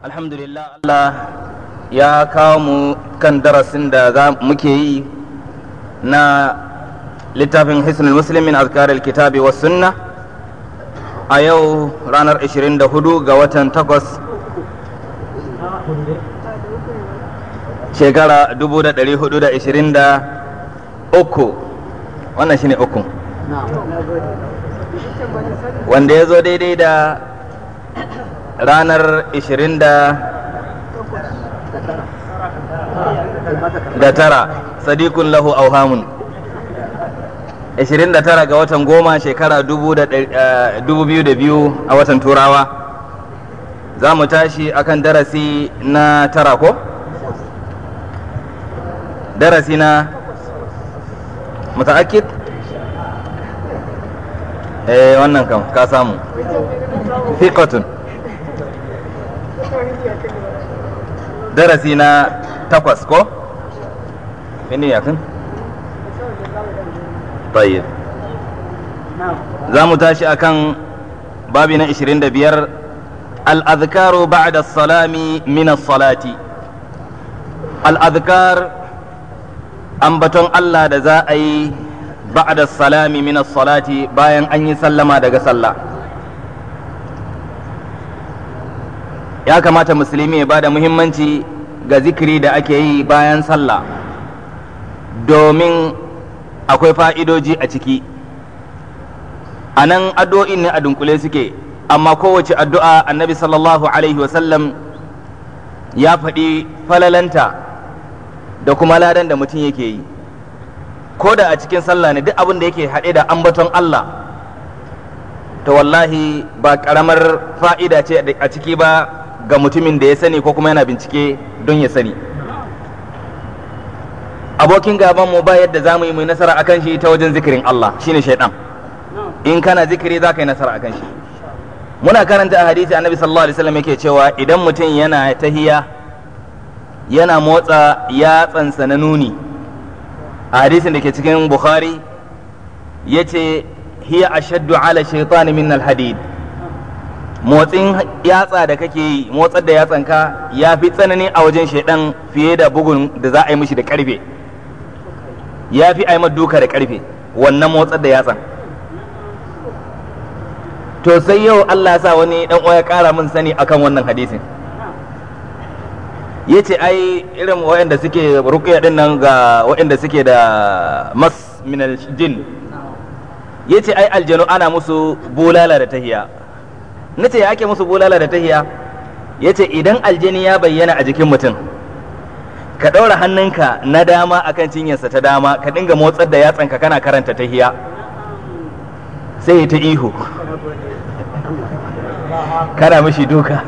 alhamdulillah Allah ya kawo mu kan darasin da za muke yi na littafin hisnul muslimin azkaril kitabi wa sunna a yau ranar 24 ga watan 8 shekara 1423 wannan shine uku wanda ya zo daidai da ranar 20 da tara sadikun lahu auhamun 29 ga watan goma shekara 2002 a watan turawa za mu tashi akan darasi na tara ko? darasi na muta'akid? eh wannan kam ka samu fiqatun darasi na takwas ko? ini ya kan? tayyib za mu tashi akan babi na 25 al-adhkaru ba'da salami min as-salati al-adhkar ambaton Allah da za a yi ba'da salami min as-salati bayan an yi sallama daga sallah ya kamata musulmi ya bada muhimmanci ga zikiri da ake yi bayan sallah domin akwai fa'idoji a ciki a nan addu'o'in ne a dunkule suke amma kowace addu'a annabi sallallahu alaihi wasallam ya faɗi falalanta da kuma ladan da mutum yake yi ko da a cikin sallah ne duk abin da yake haɗe da ambaton Allah to wallahi ba ƙaramar fa'ida ce a ciki ba ga mutumin da ya sani ko kuma yana bincike don ya sani abokin gaban mu ba yadda za mu yi mai nasara akan shi ta wajen zikirin Allah shine shaidan in kana zikiri za ka yi nasara akan shi muna karanta a hadisi annabi sallallahu alaihi wasallam yake cewa idan mutum yana tahiya yana motsa yatsansa na nuni a hadisin da ke cikin bukhari yace hiya ashaddu ala shaitan min alhadid motsin yatsa da kake yi motsar da yatsanka ya fi tsanani a wajen shaidan fiye da bugun da za a yi mishi da karfe ya fi a duka da karfe wannan motsar da yatsan to sai yau Allah sa wani dan ya kara min sani akan wannan hadisin yace ai irin waɗanda suke ruqya din nan ga waɗanda suke da mas min jin yace ai aljanu ana musu bulala da tahiya nace ya ake musu bulala da tahiya yace idan aljani ya bayyana a jikin mutum ka ɗaura hannunka na dama akan cinyarsa ta dama ka dinga motsar da yatsanka kana karanta tahiya sai ta ihu kana mishi duka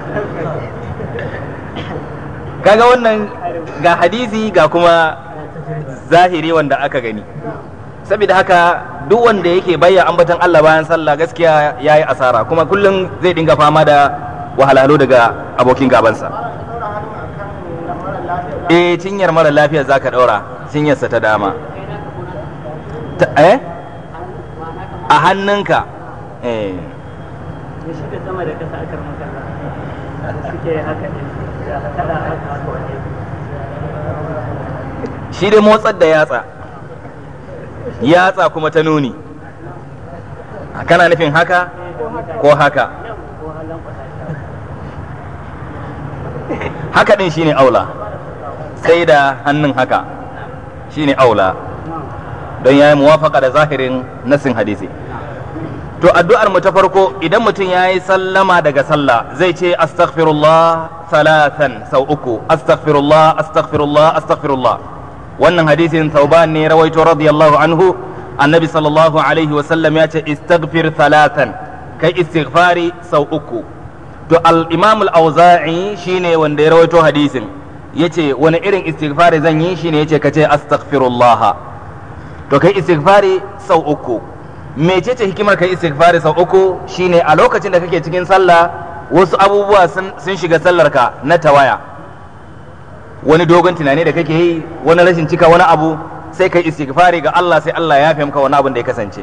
kaga wannan ga hadisi ga kuma zahiri wanda aka gani saboda haka duk wanda yake bayya ambatan Allah bayan sallah gaskiya ya yi asara kuma kullum zai dinga fama da wahalhalu daga abokin gabansa eh cinyar mara lafiyar zaka ɗaura cinyarsa ta dama eh a hannunka eh shi da sama da kasa akar makalla suke haka ne kada haka haka wani shi dai motsar da yatsa yatsa kuma ta nuni kana nufin haka ko haka ko halin kwata haka din shine aula sai da hannun haka shine aula don ya yi muwafaka da zahirin nasin hadisi to addu'ar mu ta farko idan mutum ya yi sallama daga sallah zai ce astaghfirullah salatan sau uku astaghfirullah astaghfirullah astaghfirullah wannan hadisin tauban ne rawaito radiyallahu anhu annabi sallallahu alaihi wasallam ya ce istaghfir salatan kai istighfari sau uku to al-imam al-auza'i shine wanda ya rawaito hadisin yace wani irin istighfari zan yi shine yace kace astaghfirullah to kai istighfari sau uku mecece hikimar kai istighfari sau uku shine a lokacin da kake cikin sallah wasu abubuwa sun shiga sallarka na tawaya wani dogon tunani da kake yi wani rashin cika wani abu sai kai istighfari ga Allah sai Allah ya fi maka wani abin da ya kasance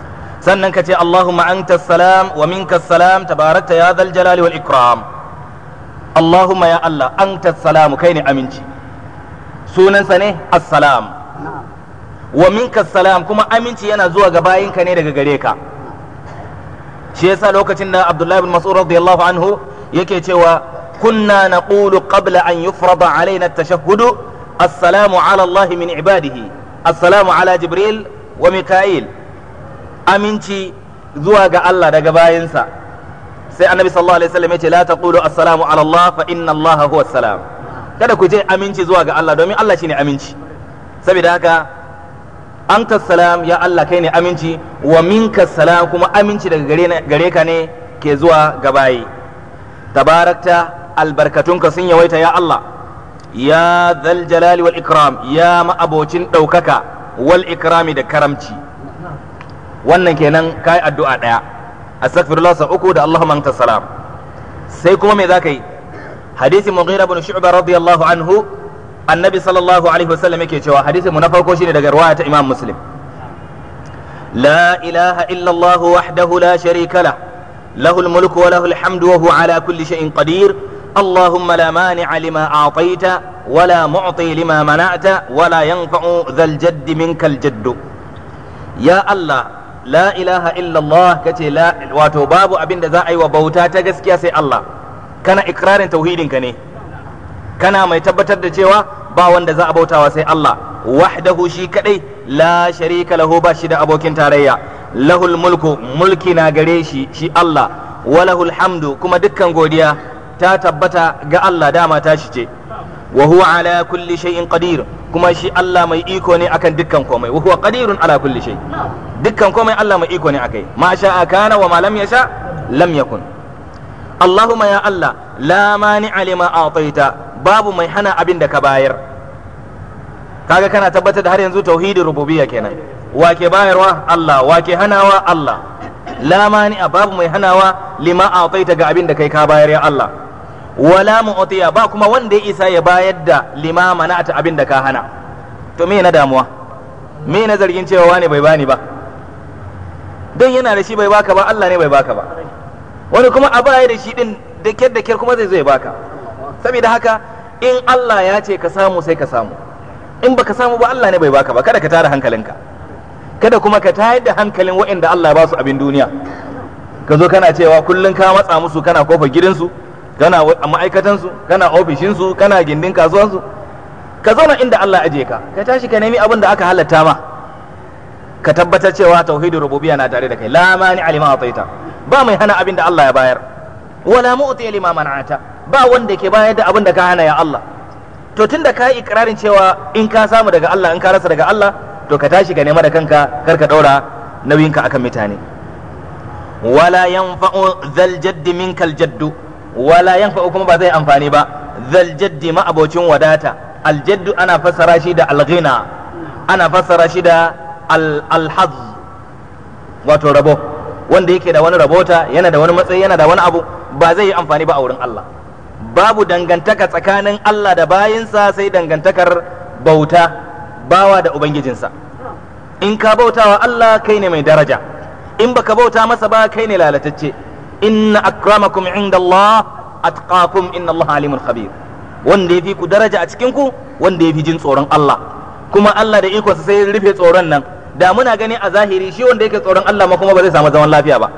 sannan ka ce Allahumma anta salam wa minka salam tabarakta ya dhal jalali wal ikram Allahumma ya Allah anta salamu kai ne aminci sunansa ne assalam wa minka salam kuma aminci yana zuwa ga bayinka ne daga gare ka shi yasa lokacin da Abdullahi bin Mas'ud radiyallahu anhu yake cewa kunna naqulu qabla an yufrada alaina at-tashahhud assalamu ala Allah min ibadihi assalamu ala Jibril wa Mika'il aminci zuwa ga Allah daga bayinsa sai annabi sallallahu alaihi wasallam yace la taqulu assalamu ala Allah fa inna Allah huwa salam kada ku je aminci zuwa ga Allah domin Allah shine aminci saboda haka anta salam ya Allah kai ne aminci wa minka salam kuma aminci daga gare, gare ka ne ke zuwa ga bayi tabarakta albarkatunka sun yawaita ya Allah ya zal jalali wal ikram ya ma'abocin ɗaukaka wal ikrami da karamci wannan kenan kai addu'a ɗaya astaghfirullah sa uku da Allahumma anta salam sai kuma me zaka yi hadisi mughira ibn shu'ba radiyallahu anhu annabi sallallahu alaihi wasallam yake cewa hadisi mu na farko shine daga riwaya ta imam muslim la ilaha illa Allah wahdahu la sharika lah له الملك وله الحمد وهو على كل شيء قدير اللهم لا مانع لما أعطيت ولا معطي لما منعت ولا ينفع ذا الجد منك الجد يا الله la ilaha illallah kace la wato babu abin da za a yi wa bauta ta gaskiya sai Allah kana ikrarin tauhidin ka ne kana mai tabbatar da cewa ba wanda za a bautawa sai Allah wahdahu shi kadai la sharika lahu ba shi da abokin tarayya lahul mulku mulki na gare shi shi Allah walahul hamdu kuma dukkan godiya ta tabbata ga Allah dama ta shi ce wa huwa ala kulli shay'in qadir kuma shi Allah mai iko ne akan dukkan komai wa huwa qadirun ala kulli shay dukkan komai Allah mai iko ne akai ma sha'a kana wa ma lam yasha lam yakun Allahumma ya Allah la mani'a lima a'taita babu mai hana abin da ka bayar kaga kana tabbatar da har yanzu tauhidin rububiyya kenan wa ke bayarwa Allah wa ke hanawa Allah la mani'a babu mai hanawa lima a'taita ga abin da kai ka bayar ya Allah wala mu'tiya ba kuma wanda ya isa ya bayar da lima mana'ata abin da ka hana to me na damuwa me na zargin cewa wani bai bani ba don yana da shi bai baka ba Allah ne bai baka ba wani kuma a baya da shi din da kyar da kyar kuma zai zo ya baka saboda haka in Allah ya ce ka samu sai ka samu in baka samu ba Allah ne bai baka ba kada ka tara hankalinka kada kuma ka tayar da hankalin waɗanda Allah ya ba su abin duniya ka zo kana cewa kullum ka matsa musu kana kofar gidansu kana ma'aikatansu kana ofishinsu kana gindin kasuwansu ka zauna inda Allah aje ka ka tashi ka nemi abin da aka halatta ma ka tabbatar cewa tauhidin rububiyya na tare da kai la mani alima ataita ba mai hana abin da Allah ya bayar wala mu'ti lima man'ata ba wanda ke bayar da abin da ka hana ya Allah to tunda ka yi ikrarin cewa in ka samu daga Allah in ka rasa daga Allah to ka tashi ka nema da kanka kar ka daura nauyinka akan mutane wala yanfa'u zal jaddi minkal jaddu wala yanfa'u kuma ba zai amfani ba zal jaddi ma abocin wadata aljaddu ana fassara shi da alghina ana fassara shi da alhaz wato rabo wanda yake da wani rabota yana da wani matsayi yana da wani abu ba zai yi amfani ba a wurin Allah babu dangantaka tsakanin Allah da bayinsa sai dangantakar bauta bawa da ubangijinsa in ka bautawa Allah kai ne mai daraja in baka bauta masa ba kai ne lalatacce inna akramakum inda Allah atqakum inna Allah alimun khabir wanda yafi ku daraja a cikin ku wanda yafi jin tsoron Allah kuma Allah da ikonsa sai rufe tsoron nan da muna gani a zahiri shi wanda yake tsoron Allah ma kuma ba zai samu zaman lafiya ba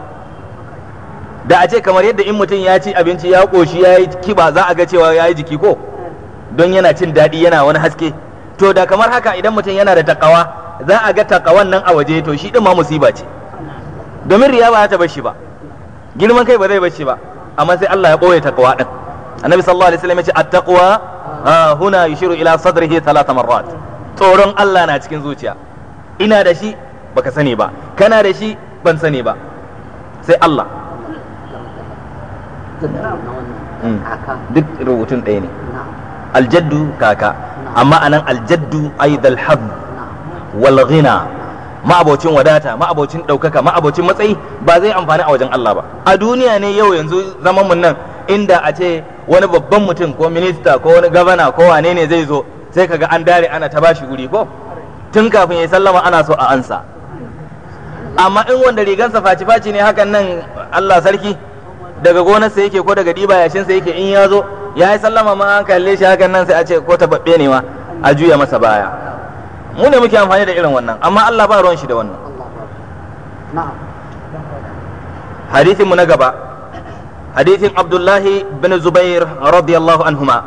da a ce kamar yadda in mutum ya ci abinci ya koshi ya yi kiba za a ga cewa ya yi jiki ko don yana cin daɗi yana wani haske to da kamar haka idan mutum yana da takawa za a ga takawan nan a waje to shi din ma musiba ce domin riya ba ta bar shi ba girman kai ba zai bar shi ba amma sai Allah ya ɓoye takawa din annabi sallallahu alaihi wasallam ya ce at-taqwa huna yushiru ila sadrihi thalath marrat tsoron Allah na cikin zuciya ina da shi baka sani ba kana da shi ban sani ba sai Allah duk rubutun ɗaya ne aljaddu kaka amma anan aljaddu aidal hab wal ghina ma'abocin wadata ma'abocin ɗaukaka ma'abocin matsayi ba zai amfani a wajen Allah ba a duniya ne yau yanzu zaman mun nan inda a ce wani babban mutum ko minista ko wani gabana ko wane ne zai zo sai kaga an dare ana ta bashi guri ko tun kafin ya sallama ana so a ansa amma in wanda rigansa faci-faci ne hakan nan Allah sarki daga gonarsa yake ko daga ɗiba yashinsa yake in ya zo ya yi sallama ma an kalle shi hakan nan sai a ce ko tababbe ne ma a juya masa baya mu ne muke amfani da irin wannan amma Allah ba ruwan shi da wannan na'am hadithin mu na gaba hadithin Abdullahi bin Zubair radiyallahu anhuma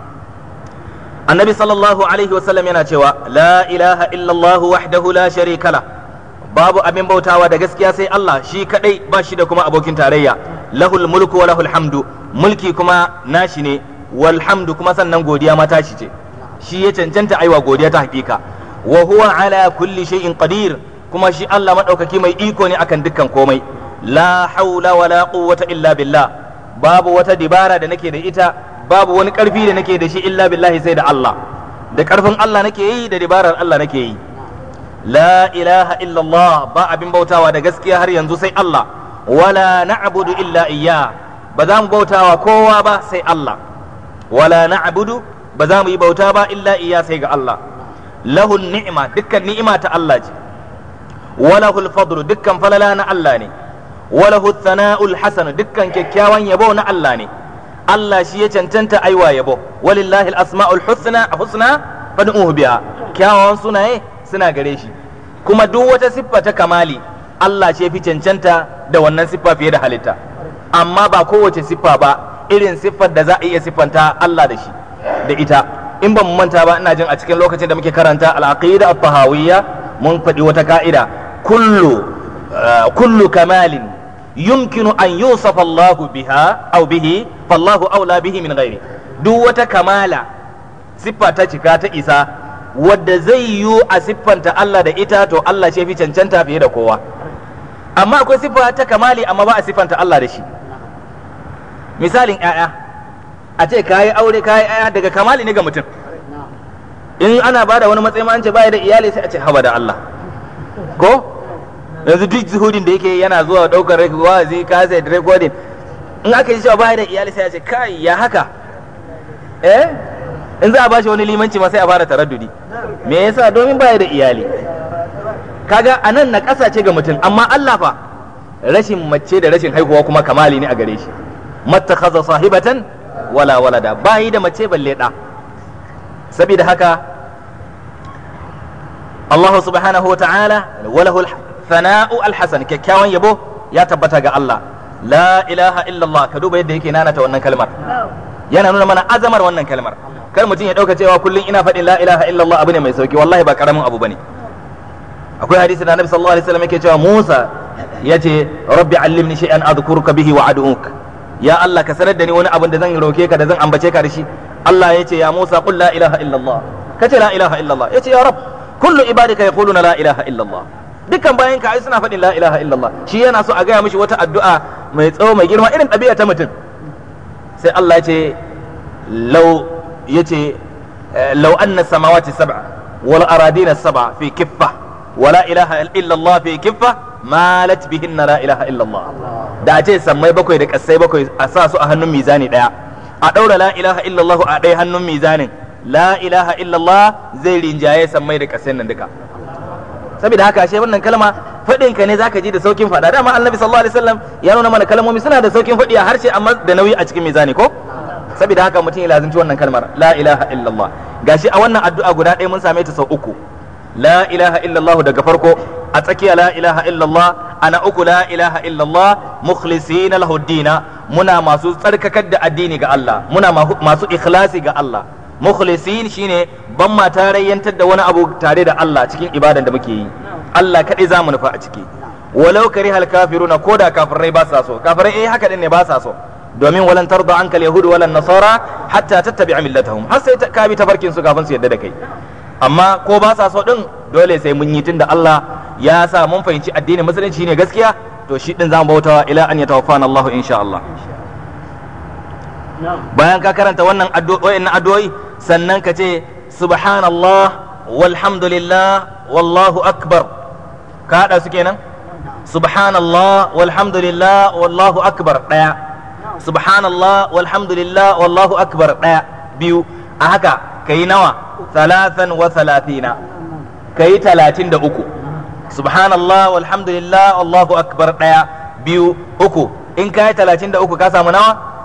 annabi sallallahu alaihi wasallam yana cewa la ilaha illallah wahdahu la sharika la babu abin bautawa da gaskiya sai Allah shi kadai ba shi da kuma abokin tarayya lahul mulku wa lahul hamdu mulki kuma nashi ne wal hamdu kuma sannan godiya ma tashi ce shi ya cancanta aiwa godiya ta hakika wa huwa ala kulli shay'in qadir kuma shi Allah madaukaki mai iko ne akan dukkan komai la haula wala quwwata illa billah babu wata dibara da nake da ita babu wani karfi da nake da shi illa billahi sai da Allah da karfin Allah nake yi da dibarar Allah nake yi la ilaha illallah ba abin bautawa da gaskiya har yanzu sai Allah wala na'budu illa iyya ba za mu bautawa kowa ba sai Allah wala na'budu ba za mu yi bauta ba illa iya sai ga Allah lahul ni'ima dukkan ni'ima ta Allah ce walahul fadlu dukkan falala na Allah ne walahu thana'ul hasan dukkan kyakkyawan yabo na Allah ne Allah shi ya cancanta aiwa yabo walillahi al-asma'ul husna husna fad'uhu biha kyawawan sunaye suna gare shi kuma duk wata siffa ta kamali Allah ce fi cancanta da wannan siffa fiye da halitta amma ba kowace siffa ba irin siffar da za a iya siffanta Allah da shi da ita in ban manta ba ina jin a cikin lokacin da muke karanta al-aqida at-tahawiyya mun faɗi wata ka'ida kullu kullu kamalin yumkinu an yusafa Allah biha aw bihi fallahu aula bihi min ghairi duk wata kamala siffa ta cika ta isa wadda zai yiwu a siffanta Allah da ita to Allah ce fi cancanta fiye da kowa amma akwai siffa ta kamali amma ba a siffanta Allah da shi misalin 'ya'ya a ce kayi aure kayi 'ya'ya daga kamali ne ga mutum in ana ba da wani matsayi ma an ce baya da iyali sai a ce haba da Allah ko yanzu duk zuhudin da yake yana zuwa daukar wazi kaset recording in aka yi cewa baya da iyali sai a ce kai ya haka eh in za a bashi wani limanci ma sai a fara taraddudi me yasa domin baya da iyali kaga anan na ƙasa ce ga mutum amma Allah fa rashin mace da rashin haihuwa kuma kamali ne a gare shi mattakhadha sahibatan wala walada bayi da mace balle da saboda haka Allah subhanahu wa ta'ala walahu thana'u alhasan kyakkyawan yabo ya tabbata ga Allah la ilaha illallah ka duba yadda yake nanata wannan kalmar yana nuna mana azamar wannan kalmar kar mutum ya dauka cewa kullum ina faɗin la ilaha illallah abu ne mai sauki wallahi ba karamin abu bane akwai hadisi da Annabi sallallahu alaihi wasallam yake cewa Musa yace rabbi allimni shay'an adhkuruka bihi wa ad'uka ya Allah ka sanar da ni wani abin da zan roke ka da zan ambace ka da shi Allah yace ya Musa qul la ilaha illallah kace la ilaha illallah yace ya rab kullu ibadika yaquluna la ilaha illallah dukkan bayan ka ai suna faɗin la ilaha illallah shi yana so a gaya mishi wata addu'a mai tsawo mai girma irin ɗabi'a ta mutum sai Allah yace law yace law anna samawati sab'a wal aradina sab'a fi kiffa wala ilaha illallah fi kiffa malat bihinna la ilaha illallah da ce sammai bakwai da kasai bakwai a sa su a hannun mizani daya a daura la ilaha illallah a ɗaya hannun mizanin la ilaha illallah zai rinjaye sammai da kasai nan duka saboda haka ashe wannan kalma faɗin ka ne zaka ji da saukin faɗa dama annabi sallallahu alaihi wasallam ya nuna mana kalmomi suna da saukin faɗi a harshe amma da nauyi a cikin mizani ko saboda haka mutum ya lazimci wannan kalmar la ilaha illallah gashi a wannan addu'a guda ɗaya mun same ta sau uku la ilaha illallah daga farko a tsakiya la ilaha illallah ana uku la ilaha illallah mukhlisina lahu dina muna masu tsarkakar da addini ga Allah muna masu ikhlasi ga Allah mukhlisin shine ban ma tarayyantar da wani abu tare da Allah cikin ibadan da muke yi Allah kadai zamu nufa a ciki walau karihal kafiruna koda kafirai ba sa so kafirai eh haka din ne ba sa so domin walan tarda anka yahudu walan nasara hatta tattabi'a millatahum har sai ka bi tafarkin su kafin su yadda da kai amma ko ba sa so din dole sai mun yi tunda Allah ya sa mun fahimci addinin musulunci ne gaskiya to shi din zamu bautawa ila an yatawaffana Allah insha Allah bayan ka karanta wannan addu'o'i addu'o'i sannan ka ce subhanallah walhamdulillah wallahu akbar ka hada su kenan subhanallah walhamdulillah wallahu akbar daya subhanallah walhamdulillah wallahu akbar daya biyu a haka kai nawa talatan wa talatina kai talatin da uku subhanallah walhamdulillah wallahu akbar daya biyu uku in kai talatin da uku ka samu nawa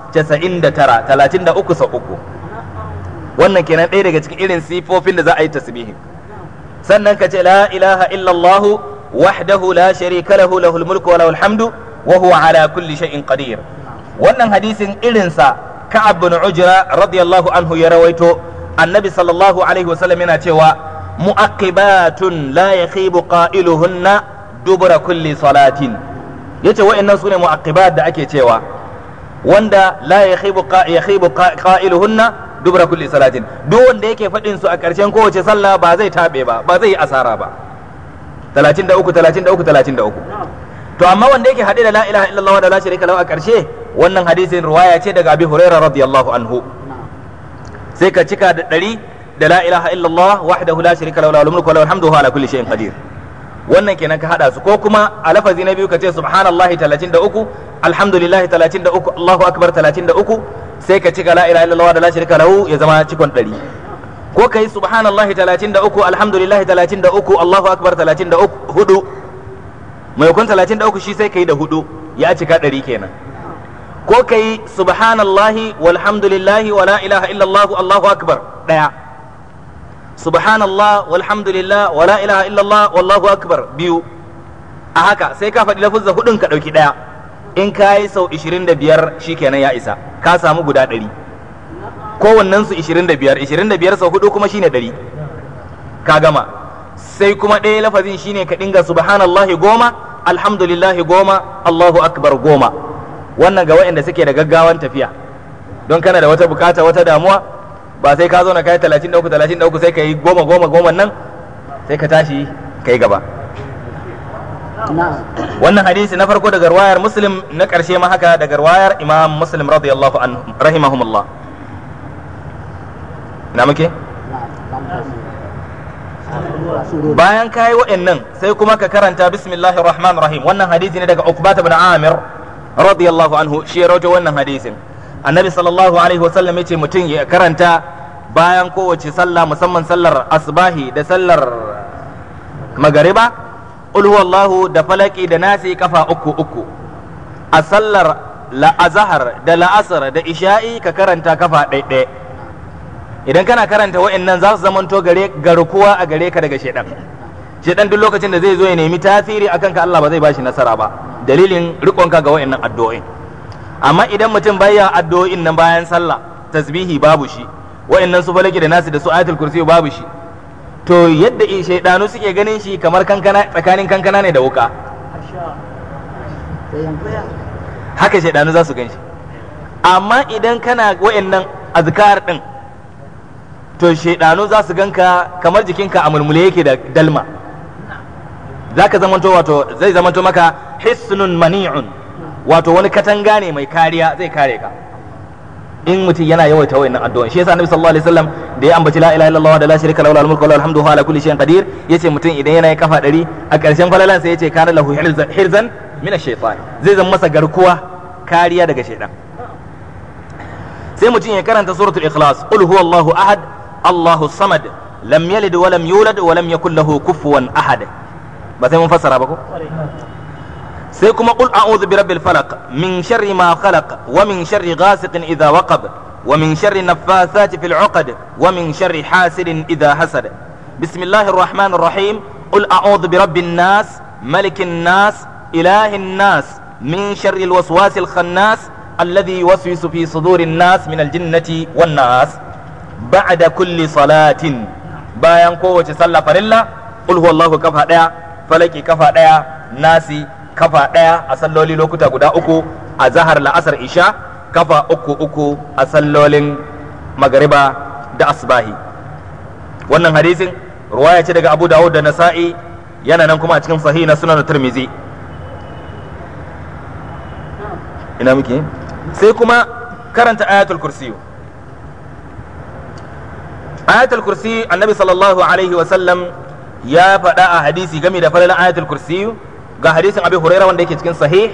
casa'in da tara talatin da uku sau uku wannan kenan ɗaya daga cikin irin sifofin da za a yi tasbihin sannan ka ce la ilaha illallah wahdahu la sharika lahu lahul mulku wa lahul hamdu wa huwa ala kulli shay'in qadir wannan hadisin irinsa ka'ab bin ujra radiyallahu anhu ya rawaito annabi sallallahu alaihi wasallam yana cewa mu'aqibatun la yakhibu qailuhunna dubura kulli salatin yace wa'annan sune mu'aqibat da ake cewa wanda la yakhibu yakhibu qailuhunna dubura kulli salatin duk wanda yake faɗin su a ƙarshen kowace sallah ba zai tabe ba ba zai yi asara ba 33 33 33 to amma wanda yake haɗe da la ilaha illallah da la sharika lahu a ƙarshe wannan hadisin ruwaya ce daga abi huraira radiyallahu anhu sai ka cika da ɗari da la ilaha illallah wahdahu la sharika lahu lahul mulku wa lahul hamdu wa ala kulli shay'in qadir wannan kenan ka hada su ko kuma a lafazi na biyu ka ce subhanallahi 33 alhamdulillahi 33 allahu akbar 33 sai ka cika la ilaha illallah da la sharika lahu ya zama cikon ɗari ko kai subhanallahi 33 alhamdulillahi 33 allahu akbar 33 hudu maimakon 33 shi sai ka yi da hudu ya cika ɗari kenan ko ka yi subhanallahi walhamdulillahi wa la ilaha illallah allahu akbar ɗaya subhanallah walhamdulillah wa la ilaha illallah wallahu akbar biyu a haka sai ka faɗi lafuzza hudun ka ɗauki ɗaya in ka yi sau 25 shi kenan ya isa ka samu guda ɗari kowannen su 25 25 sau hudu kuma shine ɗari ka gama sai kuma ɗaya lafazin shine ka dinga subhanallahi goma alhamdulillahi goma allahu akbar goma wannan ga waɗanda suke da gaggawan tafiya don kana da wata bukata wata damuwa ba sai ka zo na kai 33 33 sai ka yi goma goma goma nan sai ka tashi ka yi gaba wannan hadisi na farko daga ruwayar muslim na ƙarshe ma haka daga ruwayar imam muslim radiyallahu anhu rahimahumullah na muke bayan kayi wa'annan sai kuma ka karanta bismillahir rahmanir rahim wannan hadisi ne daga Uqbah ibn Amir radiyallahu anhu shi ya rawaito wannan hadisin annabi sallallahu alaihi wasallam yace mutum ya karanta bayan kowace sallah musamman sallar asbahi da sallar magariba qul huwallahu da falaki da nasi kafa uku uku a sallar la'azhar da la'asar da isha'i ka karanta kafa ɗaiɗaya idan kana karanta wa'annan za su zamanto gare garkuwa a gare ka daga shedan shedan duk lokacin da zai zo ya nemi tasiri akan ka Allah ba zai bashi nasara ba dalilin rikonka ga wa'annan addu'o'in amma idan mutum baya addu'o'in nan bayan sallah tasbihi babu shi wa'annan su falaki da nasu da su ayatul kursi babu shi to yadda shaidanu suke ganin shi kamar kankana tsakanin kankana ne da wuka haka shaidanu za su gan shi amma idan kana wa'annan azkar din to shaidanu za su ganka kamar jikinka a mulmule yake da dalma za ka zamanto wato zai zamanto maka hisnun mani'un wato wani katanga ne mai kariya zai kare ka in mutum yana yawaita wayannan addu'o'in shi yasa annabi sallallahu alaihi wasallam da ya ambaci la ilaha illallah da la sharika lahu al-mulku wa lahu al-hamdu wa ala kulli shay'in qadir yace mutum idan yana kafa ɗari a ƙarshen falalan sai yace kana lahu hirzan min ash-shaytan zai zama masa garkuwa kariya daga shaytan sai mutum ya karanta suratul ikhlas qul huwallahu ahad Allahu samad lam yalid wa lam yulad wa lam yakul lahu kufuwan ahad ba sai mun fassara ba ko sai kuma qul a'udhu bi rabbil falaq min sharri ma khalaq wa min sharri ghasiqin idha waqab wa min sharri naffathati fil 'uqad wa min sharri hasidin idha hasad bismillahir rahmanir rahim qul a'udhu bi rabbin nas malikin nas ilahin nas min sharri al waswasil khannas alladhi yuwaswisu fi sudurin nas min al jinnati wan nas ba'da kulli salatin bayan kowace sallah farilla qul huwallahu kafa daya falaki kafa daya nasi kafa daya a salloli lokuta guda uku a zahar la'asar isha kafa uku uku a sallolin magariba da asbahi wannan hadisin ruwaya ce daga abu dawud da nasa'i yana nan kuma a cikin sahih na sunan tirmizi ina muke sai kuma karanta ayatul kursiyu ayatul kursi annabi sallallahu alaihi wasallam ya faɗa a hadisi game da falalan ayatul kursi ga hadisin abi huraira wanda yake cikin sahih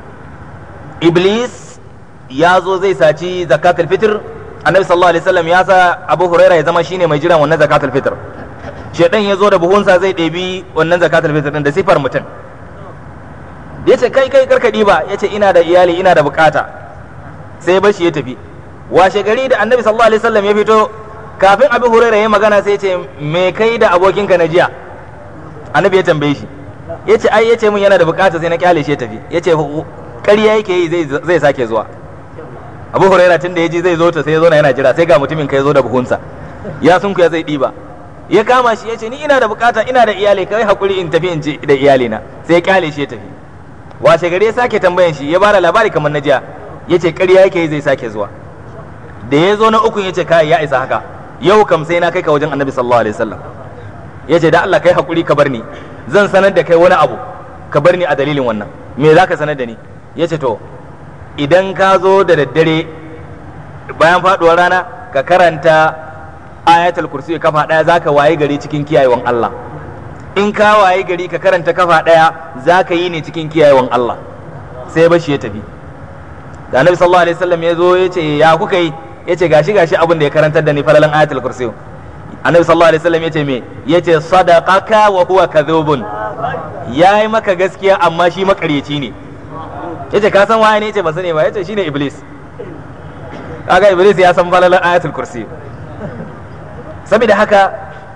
iblis ya zo zai saci zakatul fitr annabi sallallahu alaihi wasallam ya sa abu huraira ya zama shine mai jiran wannan zakatul fitr shedan ya zo da buhunsa zai ɗebi wannan zakatul fitr din da sifar mutum ya ce kai kai karka ba ya ce ina da iyali ina da bukata sai ya bashi ya tafi washe gari da annabi sallallahu alaihi wasallam ya fito kafin abi huraira ya magana sai ya ce me kai da abokinka na jiya annabi ya tambaye shi ya ce ai ya ce mun yana da bukata sai na kyale shi ya tafi ya ce ƙarya yake yi zai sake zuwa abu huraira tun da ya ji zai zo ta sai ya zo na yana jira sai ga mutumin ka ya zo da buhunsa ya sun ya zai ɗiba ya kama shi ya ce ni ina da bukata ina da iyali kai hakuri in tafi in ce da iyalina sai ya kyale shi ya tafi washe gari ya sake tambayan shi ya bada labari kamar na jiya ya ce ƙarya yake yi zai sake zuwa da ya zo na ukun ya ce kai ya isa haka yau kam sai na kai ka wajen annabi sallallahu alaihi wasallam ya ce da Allah kai hakuri ka bar ni zan sanar da kai wani abu ka bar ni a dalilin wannan me za ka sanar da ni ya ce to idan ka zo da daddare bayan faduwar rana ka karanta ayatul kursi kafa daya za ka waye gari cikin kiyayewan Allah in ka waye gari ka karanta kafa daya za ka yi ne cikin kiyayewan Allah sai bashi ya tafi da annabi sallallahu alaihi wasallam ya zo ya ce ya kuka yi ya ce gashi gashi abin da ya karantar da ni falalan ayatul kursi annabi sallallahu alaihi wasallam yace me yace sadaqaka wa huwa kadhubun yayi maka gaskiya amma shi makaryaci ne yace ka san waye ne yace ba sani ba yace shine iblis kaga iblis ya san falalan ayatul kursi saboda haka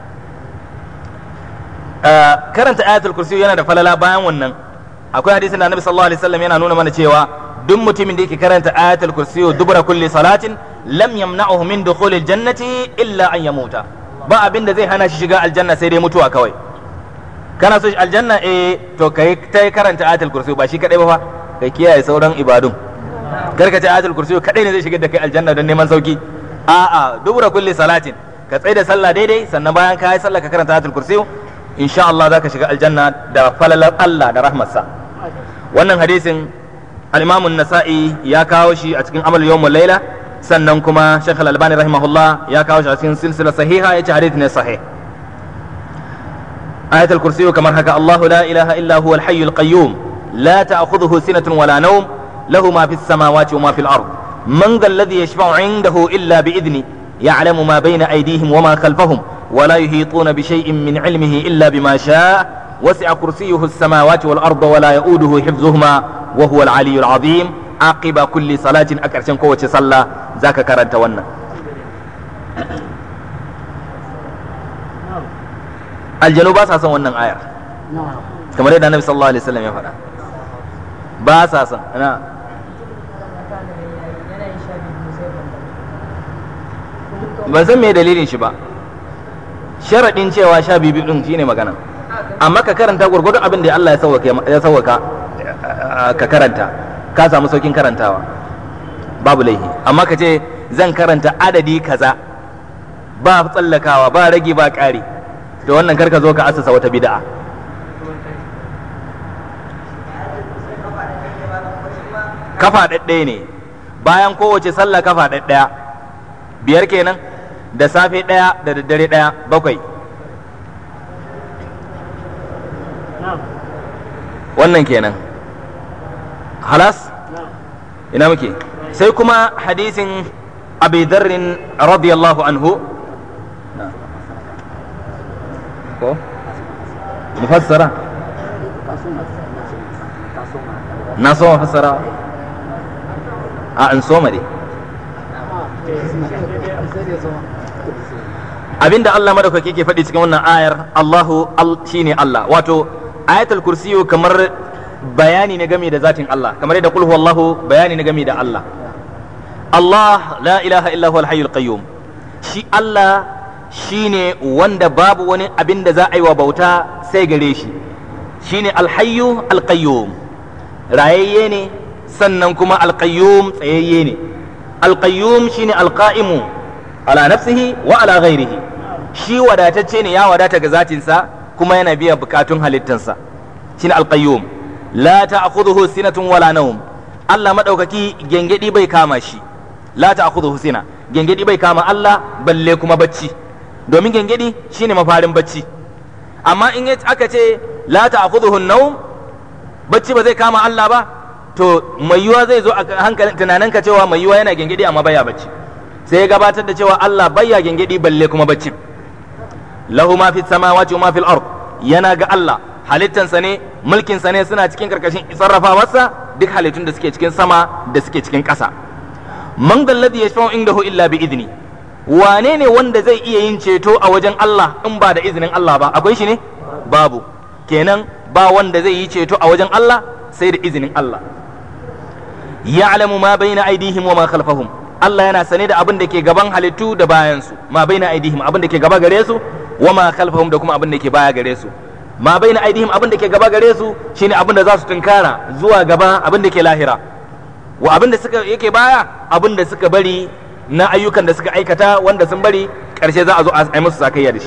karanta ayatul kursi yana da falala bayan wannan akwai hadisin da annabi sallallahu alaihi wasallam yana nuna mana cewa duk mutumin da yake karanta ayatul kursi dubra kulli salatin lam yamna'uhu min dukhulil jannati illa an yamuta ba abin da zai hana shi shiga aljanna sai dai mutuwa kawai kana so aljanna eh to kai ta karanta ayatul kursi ba shi kadai ba fa kai kiyaye sauran ibadun karka ce ayatul kursi kadai ne zai shigar da kai aljanna don neman sauki a'a dubura kulli salatin ka tsaye da sallah daidai sannan bayan ka yi sallah ka karanta ayatul kursi insha Allah zaka shiga aljanna da falalar Allah da rahmarsa wannan hadisin al-Imam an-Nasa'i ya kawo shi a cikin amal yawmul laila sannan kuma Sheikh Al-Albani rahimahullah ya kawo shi a cikin silsila sahiha yace hadith ne sahih ayatul kursi kamar haka Allah la ilaha illa huwa al-hayyul qayyum la ta'khudhuhu sinatun wala nawm له ما في السماوات وما في الأرض من ذا الذي يشفع عنده إلا بإذنه يعلم ما بين أيديهم وما خلفهم ولا يحيطون بشيء من علمه إلا بما شاء وسع كرسيه السماوات والأرض ولا يؤوده حفظهما وهو العلي العظيم عقب كل صلاة أكرشن قوة صلى ذاك كرنت ون الجنوب أساسا ونن آية كما رأينا النبي صلى الله عليه وسلم يفعل باساسا أنا ban san me dalilin shi ba sharaɗin cewa sha biyu ɗin shine magana amma ka karanta gwargwadon abin da Allah ya sauwaka ka karanta ka samu saukin karantawa babu laihi amma ka ce zan karanta adadi kaza ba tsallakawa ba rage ba ƙari da wannan karka zo ka asasa wata bid'a kafa ɗaɗɗaya ne bayan kowace sallah kafa ɗaɗɗaya biyar kenan da safe ɗaya da daddare ɗaya bakwai wannan kenan halas ina muke sai kuma hadisin abi dharrin radiyallahu anhu ko mufassara na so mufassara a an soma dai abinda Allah madaukaki ke faɗi cikin wannan ayar Allahu shine Allah wato ayatul kursiyu kamar bayani ne game da zatin Allah kamar yadda kulhu Allahu bayani ne game da Allah Allah la ilaha illa huwa al qayyum shi Allah shine wanda babu wani abin da za a yi wa bauta sai gare shi shine al-hayyu al-qayyum rayayye ne sannan kuma al-qayyum tsayayye ne al-qayyum shine al-qa'imu ala nafsihi wa ala ghairihi shi wadatacce ne ya wadata ga zatinsa kuma yana biya bukatun halittansa shine alqayyum la ta'khudhuhu sinatun wala nawm Allah madaukaki gengedi bai kama shi la ta'khudhuhu sina gengedi bai kama Allah balle kuma bacci domin gengedi shine mafarin bacci amma in aka ce la ta'khudhuhu nawm bacci ba zai kama Allah ba to mai yiwa zai zo a hankalin tunaninka cewa mai yiwa yana gengedi amma baya bacci sai ya gabatar da cewa Allah baya gengedi balle kuma bacci lahu ma fi samawati wa ma fil ard yana ga Allah halittansa ne mulkinsa ne suna cikin karkashin sarrafawarsa duk halittun da suke cikin sama da suke cikin ƙasa man dalladhi yashfa'u indahu illa bi idni wane ne wanda zai iya yin ceto a wajen Allah in ba da izinin Allah ba akwai shi ne babu kenan ba wanda zai yi ceto a wajen Allah sai da izinin Allah ya'lamu ma baina aydihim wa ma khalfahum Allah yana sane da abin da ke gaban halittu da bayan su ma baina aydihim abin da ke gaba gare su wa ma khalfahum da kuma abin da ke baya gare su ma baina aydihim abin da ke gaba gare su shine abin da za su tunkara zuwa gaba abin da ke lahira wa abin da suka yake baya abin da suka bari na ayyukan da suka aikata wanda sun bari karshe za a zo a yi musu sakayya da shi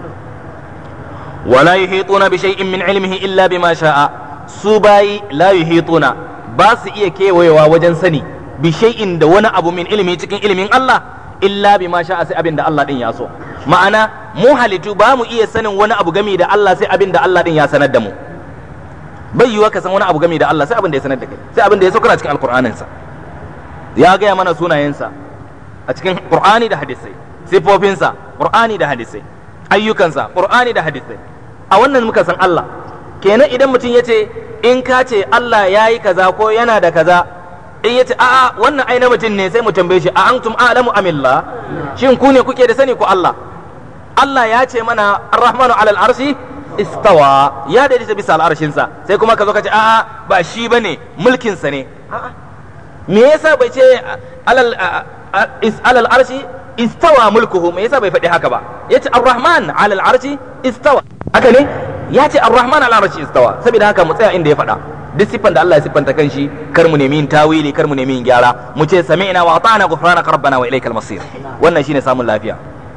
wala yuhituna bi shay'in min ilmihi illa bima sha'a su bayi la yuhituna ba su iya kewayewa wajen sani bi shay'in da wani abu min ilmi cikin ilimin Allah illa bima sha'a sai abin da Allah din ya so ma'ana mu halittu ba mu iya sanin wani abu gami da Allah sai abin da Allah din ya sanar da mu bai yiwa ka san wani abu gami da Allah sai abin da ya sanar da kai sai abin da ya so kana cikin alqur'anin sa ya gaya mana sunayensa a cikin qur'ani da hadisai sifofinsa qur'ani da hadisai ayyukansa qur'ani da hadisai a wannan muka san Allah kenan idan mutum ya ce in ka ce Allah ya yi kaza ko yana da kaza in ya ce a'a wannan ai na mutum ne sai mu tambaye shi a antum a'lamu amillah shin ku ne kuke da sani ko Allah Allah ya ce mana ar-rahmanu alal arshi istawa ya daidaita bisa al'arshinsa sai kuma ka zo ka ce a'a ba shi bane mulkin sa ne a'a me yasa bai ce alal alal arshi istawa mulkuhu me yasa bai faɗi haka ba yace ar-rahman alal arshi istawa haka ne ya ce ar-rahman alal arshi istawa saboda haka mu tsaya inda ya faɗa duk siffan da Allah ya siffanta kanshi kar mu nemi yin tawili kar mu nemi yin gyara mu ce sami'na wa ata'na ghufranaka rabbana wa ilaykal masir wannan shine samun lafiya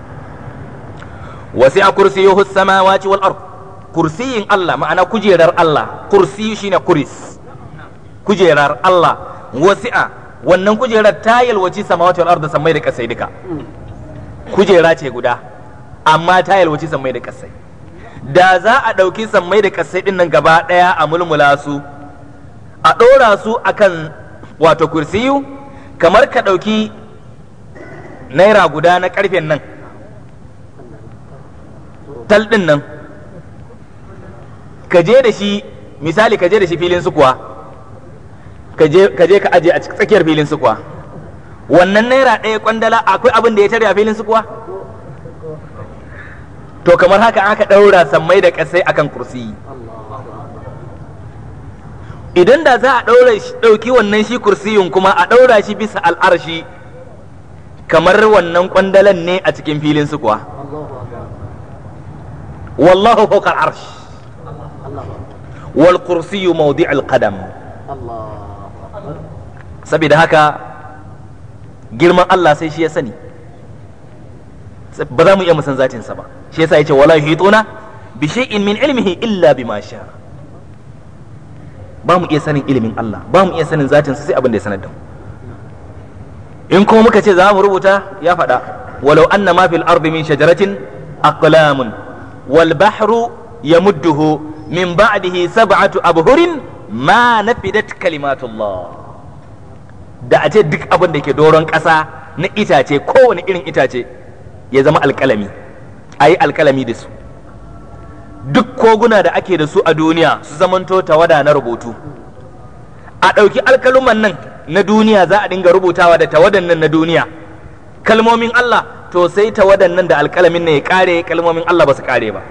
wasi'a kursiyuhu as-samawati wal ard kursiyin Allah ma'ana kujerar Allah kursi shine kuris kujerar Allah wasi'a wannan kujerar ta yalwaci samawati wal ardi sammai da kasai duka kujera ce guda amma ta yalwaci sammai da kasai da za a ɗauki sammai da kasai din nan gaba ɗaya a mulmula su a ɗora su akan wato kursiyu kamar ka ɗauki naira guda na ƙarfen nan tal ɗin nan ka je da shi misali ka je da shi filin su kuwa ka je ka aje a tsakiyar filin su kuwa wannan naira ɗaya kwandala akwai abin da ya tare a filin su kuwa to kamar haka aka ɗaura sammai da ƙasai akan kursi idan da za a ɗauki wannan shi kursiyun kuma a ɗaura shi bisa al'arshi kamar wannan kwandalan ne a cikin filin su kuwa wallahu fawqa al'arsh wal kursiyyu mawdi'ul qadam saboda haka girman Allah sai shi ya sani ba za mu iya musan zatinsa ba shi yasa yace wala yuhituna bi shay'in min ilmihi illa bima sha ba mu iya sanin ilimin Allah ba mu iya sanin zatinsa sai abin da ya sanar da mu in kuma muka ce za mu rubuta ya faɗa walau anna ma fil ardi min shajaratin aqlamun wal bahru yamudduhu min ba'dihi sab'atu abhurin ma nafidat kalimatullah da a ce duk abin da ke doron ƙasa na itace kowane irin itace ya zama alƙalami a yi alƙalami da su duk koguna da ake da su a duniya su zamanto tawada na rubutu a ɗauki alkaluman nan na duniya za a dinga rubutawa da tawadan nan na duniya kalmomin Allah to sai tawadan nan da alkalamin ne ya kare kalmomin Allah ba su kare ba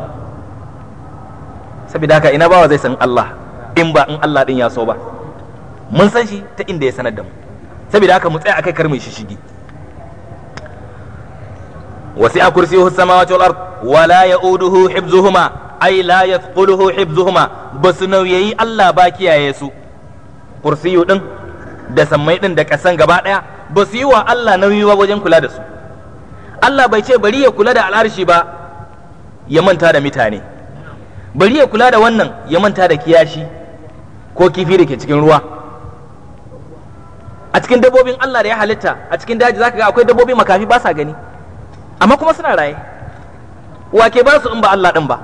saboda haka ina bawa zai san Allah in ba in Allah din ya so ba mun san shi ta inda ya sanar da mu saboda haka mu tsaya akai kar mu shi shigi wasi'a kursiyuhu samawati wal ard wa la ya'uduhu hibzuhuma ay la yathquluhu hibzuhuma basu nauyayi Allah ba kiyaye su kursiyu din da sammai din da kasan gaba daya ba su yi wa Allah nauyi ba wajen kula da su Allah bai ce bari ya kula da al'arshi ba ya manta da mutane bari ya kula da wannan ya manta da kiyashi ko kifi da ke cikin ruwa a cikin dabbobin Allah da ya halitta a cikin daji zaka ga akwai dabbobi makafi ba sa gani amma kuma suna raye wa ke ba su in ba Allah din ba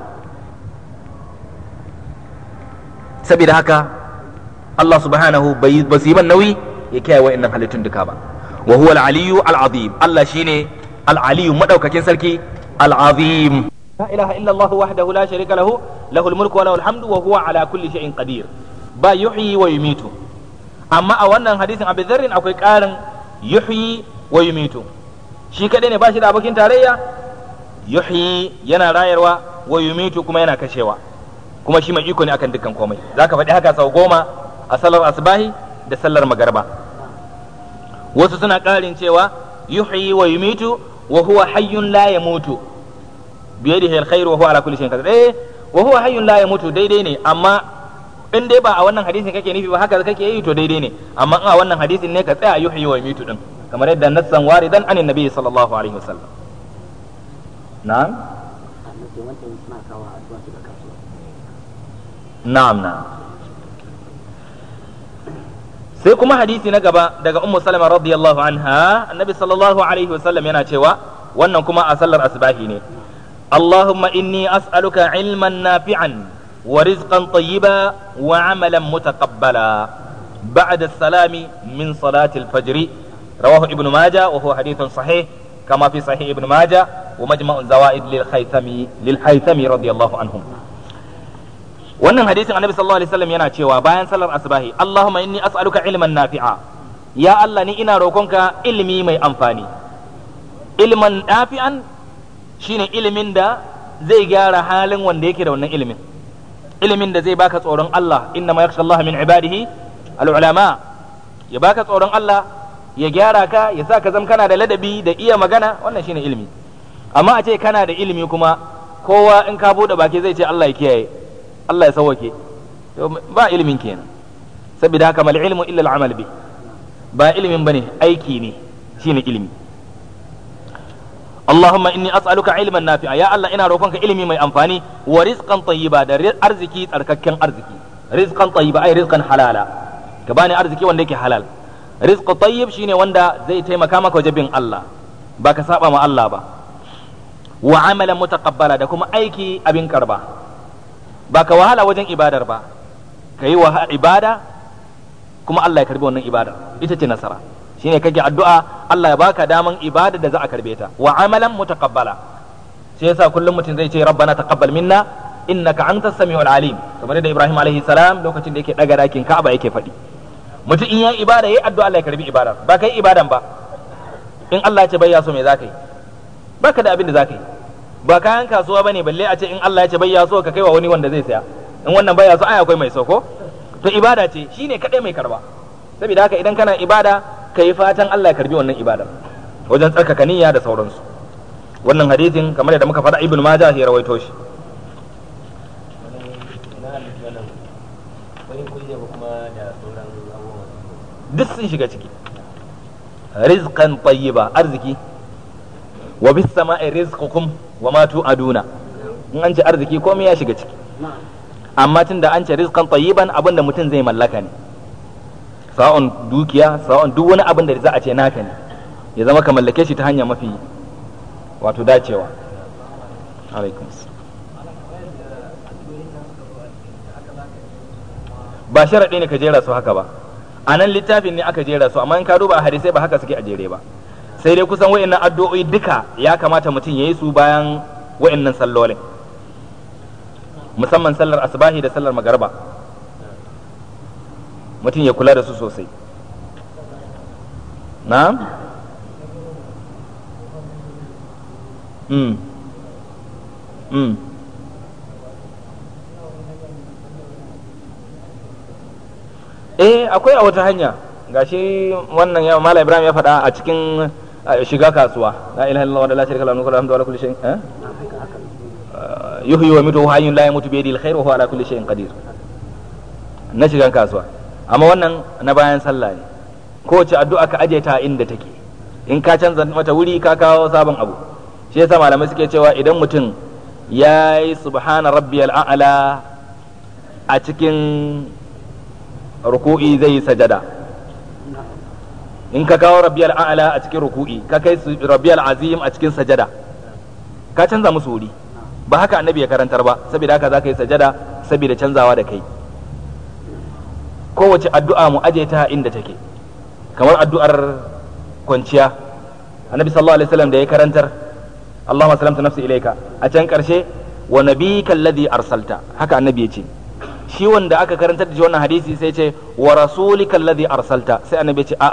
saboda haka Allah subhanahu bai ba su yi ban nauyi ya kiyaye wa'annan halittun duka ba wa huwa al-aliyyu al-azim Allah shine al-aliyyu madaukakin sarki al-azim la ilaha illa Allah wahdahu la sharika lahu lahul mulku wa lahul hamdu wa huwa ala kulli shay'in qadir ba yuhyi wa yumitu amma a wannan hadisin Abu Dharr akwai karin yuhyi wa yumitu shi kadai ne ba shi da abokin tarayya yuhyi yana rayarwa wa yumitu kuma yana kashewa kuma shi mai iko ne akan dukkan komai zaka faɗi haka sau goma a sallar asbahi da sallar magarba wasu suna ƙarin cewa yuhyi wa yumitu wa huwa hayyun la yamutu biyadihi alkhair wa huwa ala kulli shay'in qadir eh wa huwa hayyun la yamutu daidai ne amma in dai ba a wannan hadisin kake nufi ba haka kake yi to daidai ne amma in a wannan hadisin ne ka tsaya yuhyi wa yumitu din kamar yadda nassan waridan anin nabi sallallahu alaihi wasallam na'am annabi wancan suna kawo addu'a su da kasuwa na'am na'am sai kuma hadisi na gaba daga ummu salama radiyallahu anha annabi sallallahu alaihi wasallam yana cewa wannan kuma a sallar asbahi ne اللهم إني أسألك علما نافعا ورزقا طيبا وعملا متقبلا بعد السلام من صلاة الفجر رواه ابن ماجه وهو حديث صحيح كما في صحيح ابن ماجه ومجمع الزوائد للخيثمي للحيثمي رضي الله عنهم wannan hadisin annabi sallallahu alaihi wasallam yana cewa bayan salar asbahi Allahumma inni as'aluka ilman nafi'a ya Allah ni ina roƙonka ilimi mai amfani ilman nafi'an shine ilimin da zai gyara halin wanda yake da wannan ilimin ilimin da zai baka tsoron Allah inna ma yakhsha Allah min ibadihi al-ulama ya baka tsoron Allah ya gyara ka ya sa ka zama kana da ladabi da iya magana wannan shine ilimi amma a ce kana da ilimi kuma kowa in ka bude baki zai ce Allah ya kiyaye Allah ya sauwake to ba ilimin kenan saboda haka mal ilmu illa al-amal bi ba ilimin bane aiki ne shine ilimi Allahumma inni as'aluka ilman nafi'a ya Allah ina roƙonka ilimi mai amfani wa rizqan tayyiba da arziki tsarkakken arziki rizqan tayyiba ai rizqan halala ka bani arziki wanda yake halal rizqu tayyib shine wanda zai taimaka maka wajen bin Allah ba ka saba ma Allah ba wa amalan mutaqabbala da kuma aiki abin karba ba ka wahala wajen ibadar ba ka yi wa ibada kuma Allah ya karbi wannan ibadar ita ce nasara shine kake addu'a Allah ya baka daman ibada da za a karbe ta wa amalan mutaqabbala sai yasa kullum mutum zai ce rabbana taqabbal minna innaka antas samiul alim kamar da Ibrahim alaihi salam lokacin da yake daga dakin Ka'aba yake faɗi mutum in yayi ibada yayi addu'a Allah ya karbi ibadar ba kai ibadan ba in Allah ya ce bai ya so me zaka yi baka da abin da zaka yi ba kayan kasuwa bane balle a ce in Allah ya ce bai ya so ka kai wa wani wanda zai saya in wannan bai ya so ai akwai mai so ko to ibada ce shine kadai mai karba saboda haka idan kana ibada ka yi fatan Allah ya karbi wannan ibadar wajen tsarkaka niyya da sauransu wannan hadisin kamar yadda muka faɗa ibnu majah ya rawaito shi duk sun shiga ciki rizqan tayyiba arziki wa bis sama'i rizqukum wa ma tu'aduna in an ce arziki komai ya shiga ciki amma tunda an ce rizqan tayyiban abinda mutum zai mallaka ne sa'on dukiya sa'on duk wani abin da za a ce naka ne ya zama ka mallake shi ta hanya mafi wato dacewa alaikum ba sharaɗi ne ka jera su haka ba a nan littafin ne aka jera su amma in ka duba a hadisai ba haka suke a jere ba sai dai kusan wa'annan addu'o'i duka ya kamata mutum ya yi su bayan wa'annan sallolin musamman sallar asbahi da sallar magarba mutum ya kula da su sosai na? mm. mm. eh akwai a wata hanya gashi wannan ya mala ibrahim ya faɗa a cikin shiga kasuwa la ilaha illallah wa la sharika lahu alhamdu ala kulli shay'in eh yuhyi wa yumiitu hayyun la yamutu bi yadihi alkhair wa huwa ala kulli shay'in qadir na shigan kasuwa amma wannan na bayan sallah ne kowace addu'a ka aje ta inda take in ka canza mata wuri ka kawo sabon abu shi yasa malamai suke cewa idan mutum ya yi subhana rabbiyal a'la a cikin ruku'i zai yi sajada in ka kawo rabbiyal a'la a cikin ruku'i ka kai rabbiyal azim a cikin sajada ka canza musu wuri ba haka annabi ya karantar ba saboda haka za ka yi sajada saboda canzawa da kai kowace addu'a mu aje ta inda take kamar addu'ar kwanciya annabi sallallahu alaihi wasallam da ya karantar Allahumma salamta nafsi ilaika a can karshe wa nabiyyika alladhi arsalta haka annabi ya ce shi wanda aka karantar da shi wannan hadisi sai ce wa rasulika alladhi arsalta sai annabi ya ce a'a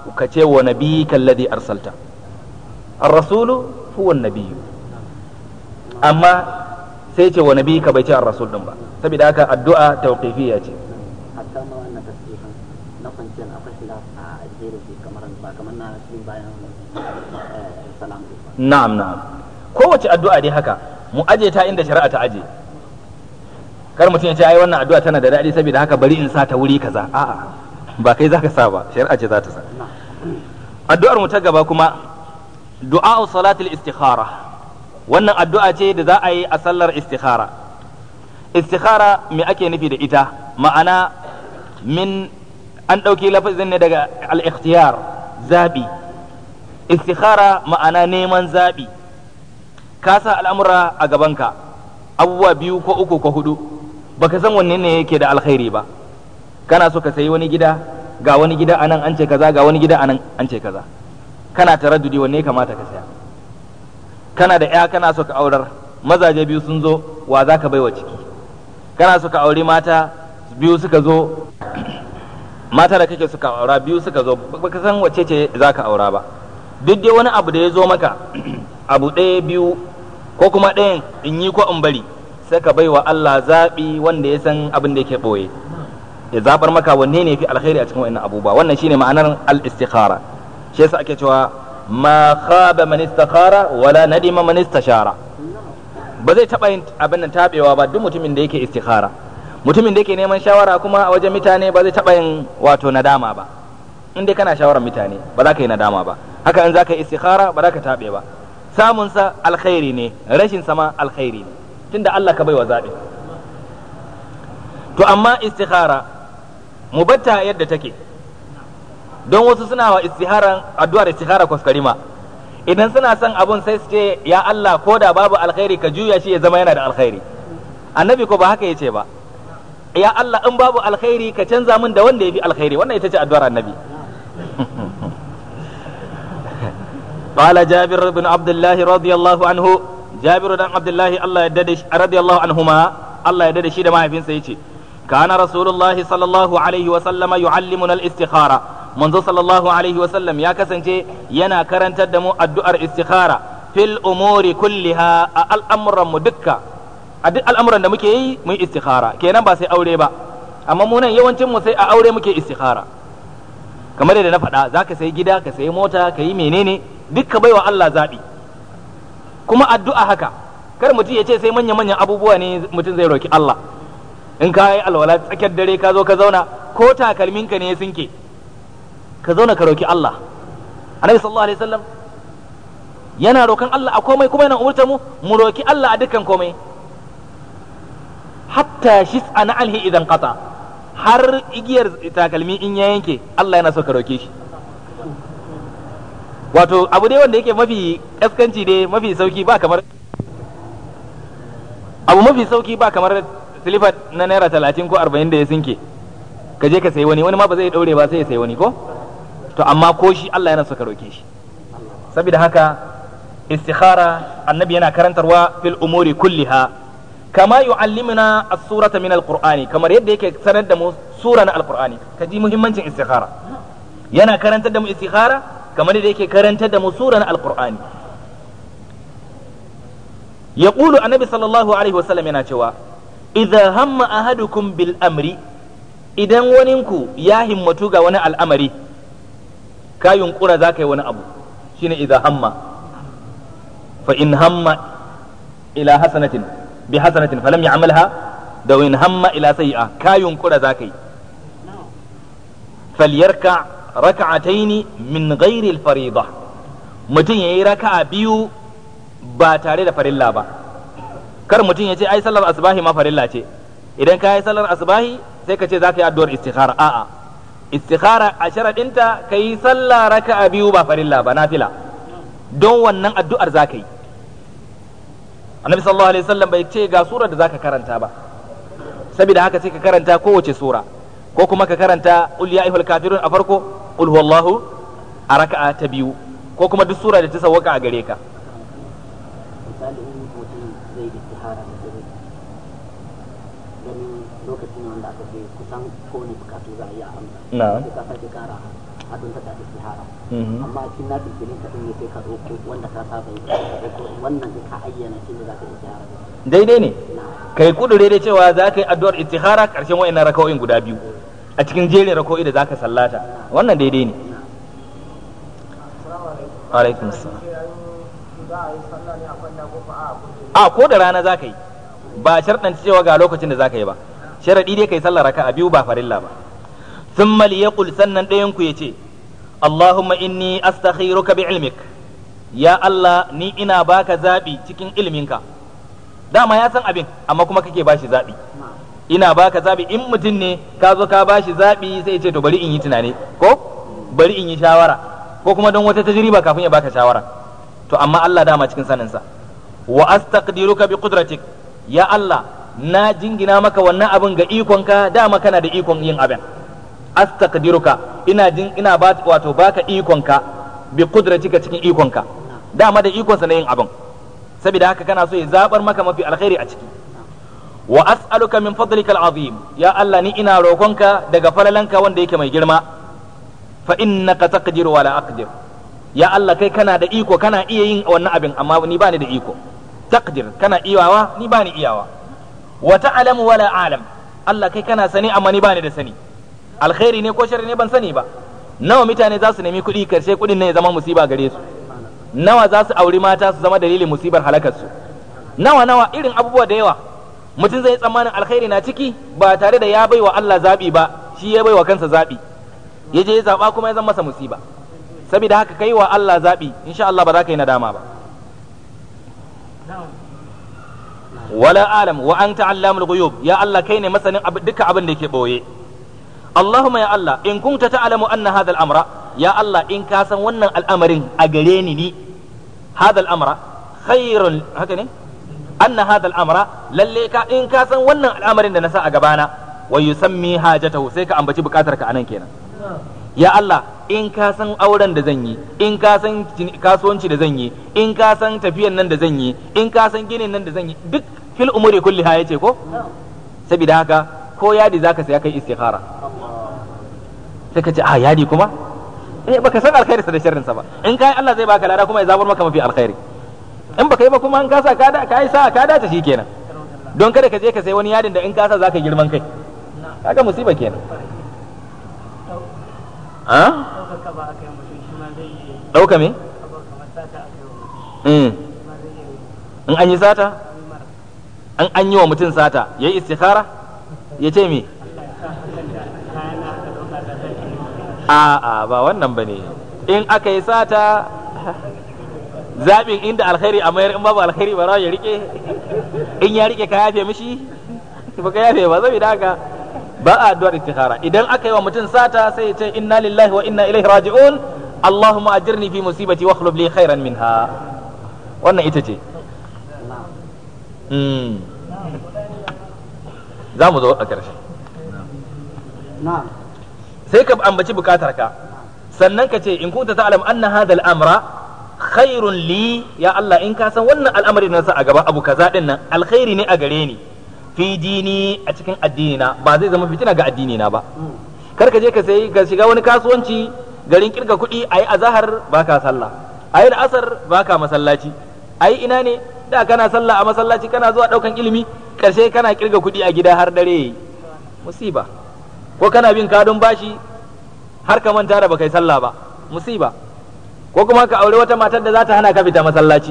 ka ce wa nabiyyika alladhi arsalta ar-rasulu huwa an-nabiyyu amma sai ce wa nabiyyika bai ce ar-rasul din ba saboda haka addu'a tawqifiyya ce hatta ma wannan tasbihan na kwanciyar akwai khilaf a addinin shi kamar ba kamar na cikin bayan eh, salam din ba na'am na'am kowace addu'a dai haka mu aje ta inda shari'a ta aje kar mutum ya ce ai wannan addu'a tana da daɗi saboda haka bari in sa ta wuri kaza a'a ba kai zaka sa ba shari'a ce za ta sa addu'ar mu ta gaba kuma du'a salatul istikhara wannan addu'a ce da za a yi a sallar istikhara istikhara me ake nufi da ita ma'ana min an ɗauki lafazin ne daga al-ikhtiyar zabi istikhara ma'ana neman zabi ka sa al'amura a gabanka abubuwa biyu ko uku ko hudu baka san wanne ne yake da alkhairi ba kana so ka sayi wani gida ga wani gida anan an ce kaza ga wani gida anan an ce kaza kana taraddudi wanne ya kamata ka saya kana da ya kana so ka aurar mazaje biyu sun zo wa za ka baiwa ciki kana so ka auri mata biyu suka zo mata da kake suka aura biyu suka zo baka san wacce ce za ka aura ba duk dai wani abu da ya zo maka abu ɗaya biyu ko kuma ɗayan in yi ko in bari sai ka baiwa Allah zaɓi wanda ya san abin da yake ɓoye ya zabar maka wanne ne fi alkhairi a cikin wannan abubuwa wannan shine ma'anar al-istikhara shi yasa ake cewa ma khaba man istakhara wala nadima man istashara ba zai taba yin abin nan tabewa ba duk mutumin da yake istikhara mutumin da yake neman shawara kuma a wajen mutane ba zai taba yin wato nadama ba in dai kana shawarar mutane ba za ka yi nadama ba haka in za ka yi istikhara ba za ka tabe ba samun sa alkhairi ne rashin sa ma alkhairi ne tunda Allah ka baiwa zaɓi to amma istikhara mu batta yadda take don wasu suna wa istiharan addu'ar istihara kwaskwarima idan suna son abun sai su ce ya Allah ko da babu alkhairi ka juya shi ya zama yana da alkhairi annabi ko ba haka yace ba ya Allah in babu alkhairi ka canza min da wanda yafi alkhairi wannan ita ce addu'ar annabi قال جابر بن عبد الله رضي الله عنه جابر بن عبد الله الله يددش رضي الله عنهما الله يددش ده ما يفين سيتي كان رسول الله صلى الله عليه وسلم يعلمنا الاستخارة منذ صلى الله عليه وسلم يا كسنتي ينا كرنت دمو الدؤر استخارة في الأمور كلها الأمر مدكة الأمر da muke yi mun istikhara kenan ba sai aure ba amma mu nan yawancin mu sai a aure muke istikhara kamar yadda na faɗa za ka sayi gida ka sayi mota ka yi menene duk ka baiwa Allah zaɓi kuma addu'a haka kar mutum ya ce sai manya-manyan abubuwa ne mutum zai roki Allah in ka yi alwala tsakiyar dare ka zo ka zauna ko takalminka ne ya sinke ka zauna ka roki Allah annabi sallallahu alaihi wasallam yana rokan Allah a komai kuma yana umurta mu mu roki Allah a dukkan komai hatta shis'a na alhi idan qata har igiyar takalmi in ya yanke Allah yana so ka roke shi wato abu dai wanda yake mafi kaskanci dai mafi sauki ba kamar abu mafi sauki ba kamar silifat na naira talatin ko arba'in da ya sinke ka je ka sayi wani wani ma ba zai daure ba sai ya sayi wani ko to amma ko shi Allah yana so ka roke shi saboda haka istikhara annabi yana karantarwa fil umuri kulliha kama yu'allimuna as-surata min al-qur'ani kamar yadda yake sanar da mu sura na al-qur'ani ka ji muhimmancin istikhara yana karantar da mu istikhara kamar yadda yake karantar da mu sura na al-qur'ani yaqulu annabi sallallahu alaihi wasallam yana cewa idza hamma ahadukum bil amri idan waninku ya himmatu ga wani al'amari ka yunkura za ka yi wani abu shine idza hamma fa in hamma ila hasanatin bi hasanatin falam ya'malha da in hamma ila sayi'a ka yunkura za ka yi falyarka raka'ataini min ghairi al-fariḍa mutum yayi raka'a biyu ba tare da farilla ba kar mutum ya ce ai sallar asbahi ma farilla ce idan ka yi sallar asbahi sai ka ce za ka yi addu'ar istikhara a'a istikhara a sharaɗinta ka yi sallah raka'a biyu ba farilla ba nafila don wannan addu'ar za ka yi annabi sallallahu alaihi wasallam bai ce ga surar da za ka karanta ba saboda haka sai ka karanta kowace sura ko kuma ka karanta ul ya ayyuhal kafirun a farko ul huwallahu a raka'a ta biyu ko kuma duk sura da ta sawwaka a gare ka misali in mutum zai istihara da dare ganin lokacin wanda aka ce kusan kowane bukatu za a yi a amsa na'am sai ka sake kara a don ta istihara Mhm. amma a cikin nafi filin ka din ne sai ka ɗauko wanda ka saba yi ka ɗauko wannan sai ka ayyana shi ne za ka istihara daidai ne na kai kudure da cewa za ka yi addu'ar istikhara karshen wa'annan raka'o'in guda biyu a cikin jerin raka'o'i da za ka sallata wannan daidai ne alaikum salam a ko da rana za ka yi ba sharɗanta cewa ga lokacin da za ka yi ba sharaɗi dai kai sallar raka'a biyu ba farilla ba thumma liyaqul sannan ɗayan ku yace Allahumma inni astakhiruka bi ilmik ya Allah ni ina baka zabi cikin ilminka dama ya san abin amma kuma kake bashi zabi ina baka zabi in mutum ne ka zo ka bashi zabi sai ya ce to bari in yi tunani ko bari in yi shawara ko kuma don wata tajriba kafin ya baka shawara to amma Allah dama cikin saninsa wa astaqdiruka bi qudratik ya Allah na jingina maka wannan abin ga ikonka dama kana da ikon yin abin astaqdiruka ina jin ina ba wato baka ikonka bi qudratika cikin ikonka dama da ikonsa na yin abin saboda haka kana so ya zabar maka mafi alkhairi a ciki wa as'aluka min fadlika al'azim ya Allah ni ina roƙonka daga falalanka wanda yake mai girma fa innaka taqdiru wa la aqdir ya Allah kai kana da iko kana iya yin wannan abin amma ni bani da iko taqdir kana iyawa ni bani iyawa wa ta'lamu wa la a'lam Allah kai kana sani amma ni bani da sani alkhairi ne ko sharri ne ban sani ba nawa mutane za su nemi kuɗi karshe kuɗin ne ya zama musiba gare su nawa za su auri mata su zama dalilin musibar halakar su nawa nawa irin abubuwa da yawa mutum zai tsammanin alkhairi na ciki ba tare da ya bai wa Allah zaɓi ba shi ya bai wa kansa zaɓi ya je ya zaɓa kuma ya zama masa musiba saboda haka kai wa Allah zaɓi insha Allah ba za ka yi nadama ba wala alam wa anta allamul ghuyub ya Allah kai ne masanin duka abin da yake boye Allahumma ya Allah in kunta ta'lamu anna hadha al-amra ya Allah in ka san wannan al'amarin a gare ni ni hadha al-amra khairun haka ne anna hadha al-amra lalle ka in ka san wannan al'amarin da na sa a gabana wa yusammi hajatahu sai ka ambaci bukatar ka anan kenan ya Allah in ka san auren da zan yi in ka san kasuwanci da zan yi in ka san tafiyan nan da zan yi in ka san ginin nan da zan yi duk fil umuri kulliha yace ko saboda haka ko yadi zaka saya kai istikhara sai ka ce a yadi kuma eh baka san alkhairinsa da sharrinsa ba in kai Allah zai baka lada kuma ya zabar maka mafi alkhairi in baka yi ba kuma in ka sa ka da ka yi sa ka dace shikenan don kada ka je ka sai wani yadin da in ka sa zaka girman kai kaga musiba kenan a ɗaukaka ba aka yi mutum shi ma zai yi dauka me abu kamar sata aka yi wa mutum Mm. shi ma zai yi in an yi sata yi mara an an yi wa mutum sata yayi istikhara ya ce me kayan na aka ɗauka da zai yi a'a ba wannan ba ne in aka yi sata zaɓin inda alkhairi a mayar in babu alkhairi ba ya rike in ya rike ka yafe mishi ba ka yafe ba saboda haka ba a addu'ar istikhara idan aka yi wa mutum sata sai ya ce inna lillahi wa inna ilaihi raji'un allahumma ajirni fi musibati wa akhlub li khairan minha wannan ita ce Mm. za mu zo a ƙarshe na'am sai ka ambaci bukatar ka sannan ka ce in kunta ta'lam anna hadha al-amra khairun li ya Allah in ka san wannan al'amari na sa a gaba abu kaza din nan alkhairi ne a gare ni fi dini a cikin addini na ba zai zama fitina ga addini na ba kar ka je ka sai ka shiga wani kasuwanci garin kirga kuɗi ayi azahar baka sallah ayi asar baka masallaci ayi ina ne da kana sallah a masallaci kana zuwa daukan ilimi karshe kana kirga kuɗi a gida har dare musiba ko kana bin kadun bashi har ka manta da baka yi sallah ba musiba ko kuma ka aure wata matar da za ta hana ka fita masallaci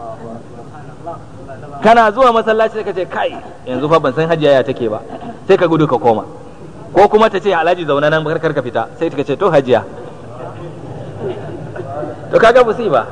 kana zuwa masallaci sai ka ce kai yanzu fa ban san hajiya ya take ba sai ka gudu ka koma ko kuma ta ce alhaji zauna nan kar ka fita sai ka ce to hajiya to kaga musiba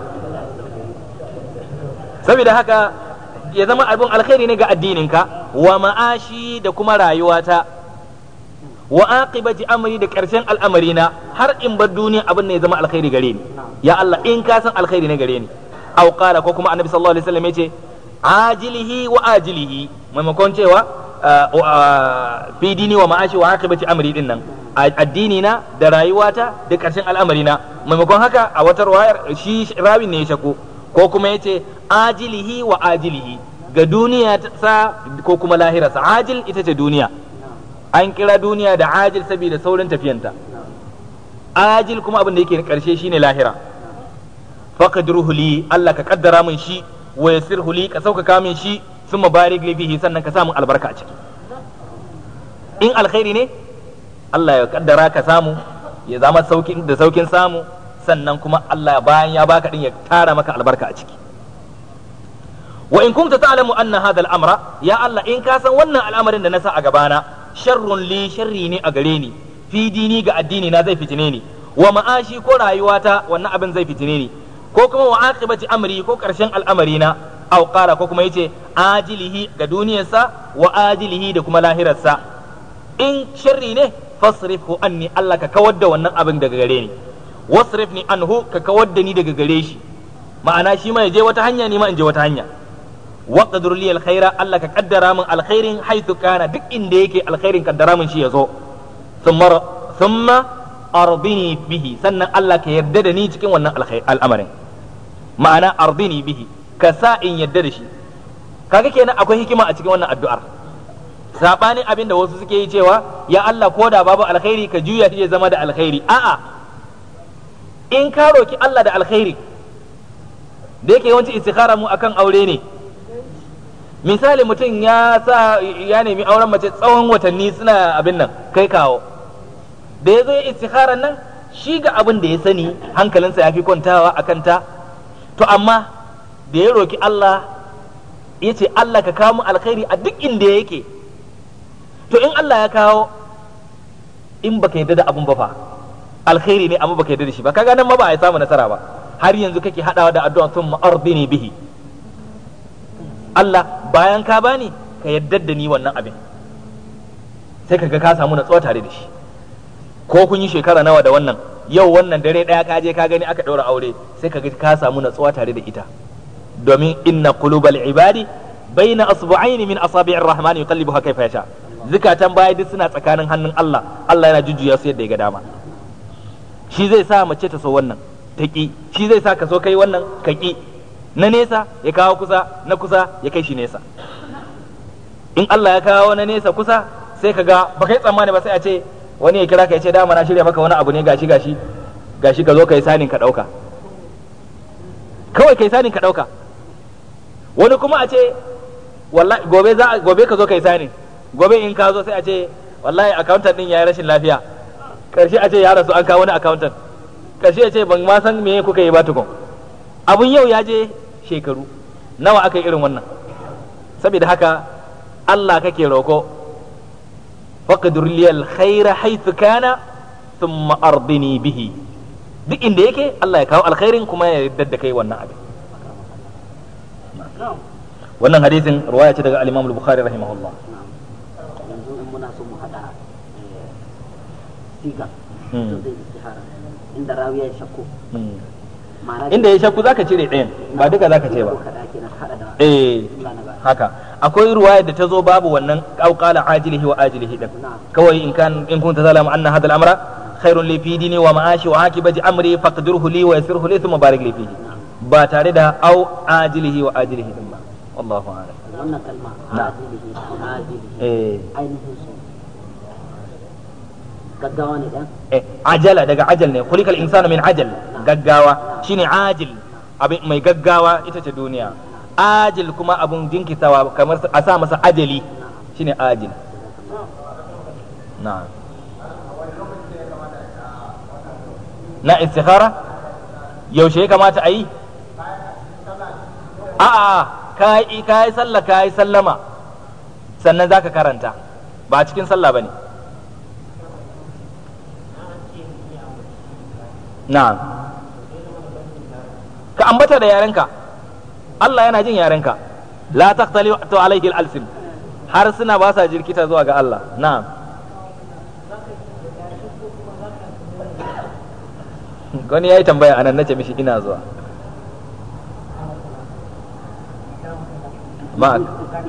saboda haka ya zama abin alkhairi ne ga addininka wa ma'ashi da kuma rayuwata wa aqibati amri da karshen al'amarina har in bar duniya abin ne ya zama alkhairi gare ni ya Allah in ka san alkhairi ne gare ni aw qala ko kuma annabi sallallahu alaihi wasallam yace ajilihi wa ajilihi maimakon cewa fi dini wa ma'ashi wa aqibati amri din nan addini na da rayuwata da karshen al'amarina maimakon haka a wata ruwayar shi rawin ne ya shako ko kuma yace ajilihi wa ajilihi ga duniya sa ko kuma lahirarsa ajil ita ce duniya an kira duniya da ajil saboda saurin tafiyanta ajil kuma abin da yake karshe shine lahira faqdiruhu li Allah ka kaddara min shi wa yassirhu li ka sauƙaƙa min shi thumma barik li bihi sannan ka samu albarka a ciki in alkhairi ne Allah ya kaddara ka samu ya zama saukin da saukin samu sannan kuma Allah bayan ya baka din ya tara maka albarka a ciki wa in kunta ta'lamu anna hadha al-amra ya Allah in ka san wannan al'amarin da na sa a gabana sharrun li sharri ne a gare ni fi dini ga addini na zai fitine ni wa ma'ashi ko rayuwata wannan abin zai fitine ni ko kuma wa aqibati amri ko karshen al'amari na aw qala ko kuma yace ajilihi ga duniyarsa wa ajilihi da kuma lahirarsa in sharri ne fasrifhu anni Allah ka kawar da wannan abin daga gare ni wasrifni anhu ka kawar da ni daga gare shi ma'ana shi ma ya je wata hanya ni ma in je wata hanya waqdur li alkhaira Allah ka kaddara min alkhairin haythu kana duk inda yake alkhairin kaddara min shi yazo thumma thumma ardini bihi sannan Allah ka yarda da ni cikin wannan al'amarin ma'ana ardini bihi ka sa in yarda da shi kaga kenan akwai hikima a cikin wannan addu'ar sabanin abin da wasu suke yi cewa ya Allah ko da babu alkhairi ka juya shi ya zama da alkhairi a'a in ka roki Allah da alkhairi da yake yawanci istikhara mu akan aure ne misali mutum ya sa ya nemi auren mace tsawon watanni suna abin nan kai kawo da ya zo ya istikharar nan shi ga abin da ya sani hankalinsa ya fi kwantawa a kanta to amma da ya roki Allah ya ce Allah ka kawo mu alkhairi a duk inda yake to in Allah ya kawo in baka yarda da abun ba fa alkhairi ne amma baka yarda da shi ba kaga nan ma ba a samu nasara ba har yanzu kake hadawa da addu'a sun ma'ardini bihi Allah bayan ka bani ka yarda da ni wannan abin sai kaga ka samu natsuwa tare da shi ko kun yi shekara nawa da wannan yau wannan dare daya ka je ka gani aka daura aure sai kaga ka samu natsuwa tare da ita domin inna qulubal ibadi baina asbu'aini min asabi'ir rahman yuqallibuha kayfa yasha zukatan baya duk suna tsakanin hannun Allah Allah yana jujjuya su yadda ya ga dama shi zai sa mace ta so wannan ta ki shi zai sa ka so kai wannan ka ki na nesa ya kawo kusa na kusa ya kai shi nesa in Allah ya kawo na nesa kusa sai ka ga ba kai tsammani ba sai a ce wani ya kira ka ya ce dama na shirya maka wani abu ne gashi gashi gashi ka zo kai sanin ka dauka kawai kai sanin ka dauka wani kuma a ce wallahi gobe za gobe ka zo kai sanin gobe in ka zo sai a ce wallahi accountant din yayi rashin lafiya karshe a ce ya rasu an kawo wani accountant karshe ya ce ban ma san me kuka yi ba tukun abun yau ya je shekaru nawa aka yi irin wannan saboda haka Allah kake roko faqdur li alkhaira haythu kana thumma ardini bihi duk inda yake Allah ya kawo alkhairin kuma ya yarda da kai wannan abin wannan hadisin ruwaya ce daga al-Imam al-Bukhari rahimahullah yanzu in muna so mu hada siga to zai istihara inda rawiya ya shakku ma'ana inda ya shakku zaka cire ɗayan ba duka zaka ce ba kada kenan hada da eh Allah na ba haka akwai ruwaya da ta zo babu wannan qala ajilihi wa ajilihi din kawai in kan in kunta zalama anna hadha al-amra khairun li fi dini wa ma'ashi wa akibati amri faqdirhu li wa yassirhu li thumma barik li fihi ba tare da au ajilihi wa ajilihi din ba wallahu a'lam wannan kalma Na'am. ajilihi ajilihi eh ainihin su gaggawa ne dan eh ajala daga ajal ne khuliqal insanu min ajal gaggawa shine ajil abin mai gaggawa ita ce duniya ajil kuma abun jinkitawa kamar a sa masa ajali shine ajil na'am na istikhara yaushe ya kamata a yi a'a ka yi ka yi sallah ka yi sallama sannan zaka karanta ba cikin sallah bane na'am ka ambata da yarenka Allah yana jin yarenka la taqtali to alayhi al-alsin har suna ba sa jirkita zuwa ga Allah na'am wani yayi tambaya anan nace mishi ina zuwa ma'ak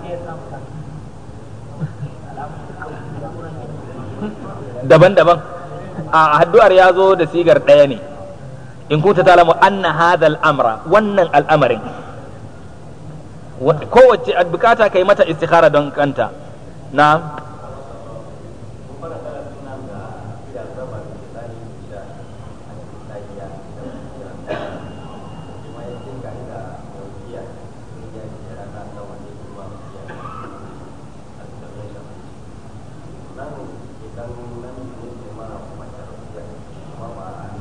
daban-daban a addu'ar ya zo da sigar ɗaya ne in kunta talamu anna hadha amra wannan al'amarin kowace bukata kai mata istikhara don kanta na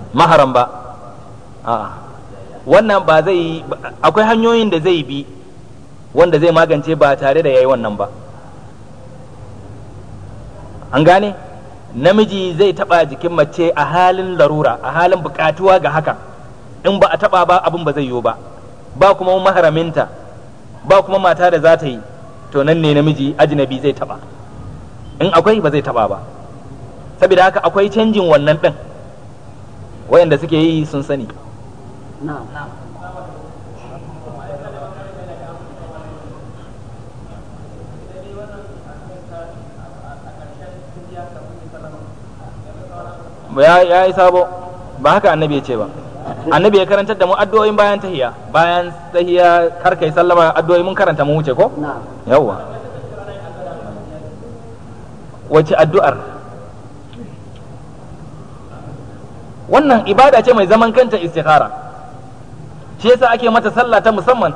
maharam ba a'a wannan ba zai akwai hanyoyin da zai bi wanda zai magance ba tare da yayi wannan ba an gane namiji zai taba jikin mace a halin larura a halin bukatuwa ga haka in ba a taba ba abin ba zai yiwu ba ba kuma maharaminta ba kuma mata da za ta yi to nan ne namiji ajnabi zai taba in akwai ba zai taba ba saboda haka akwai canjin wannan din wayanda suke yi sun sani na'am ya ya yi sabo ba haka annabi ya ce ba annabi ya karantar da mu addu'o'in bayan tahiya bayan tahiya kar kai sallama addu'o'i mun karanta mu wuce ko na'am yawwa wace addu'ar wannan ibada ce mai zaman kanta istikhara shi yasa ake mata sallah ta musamman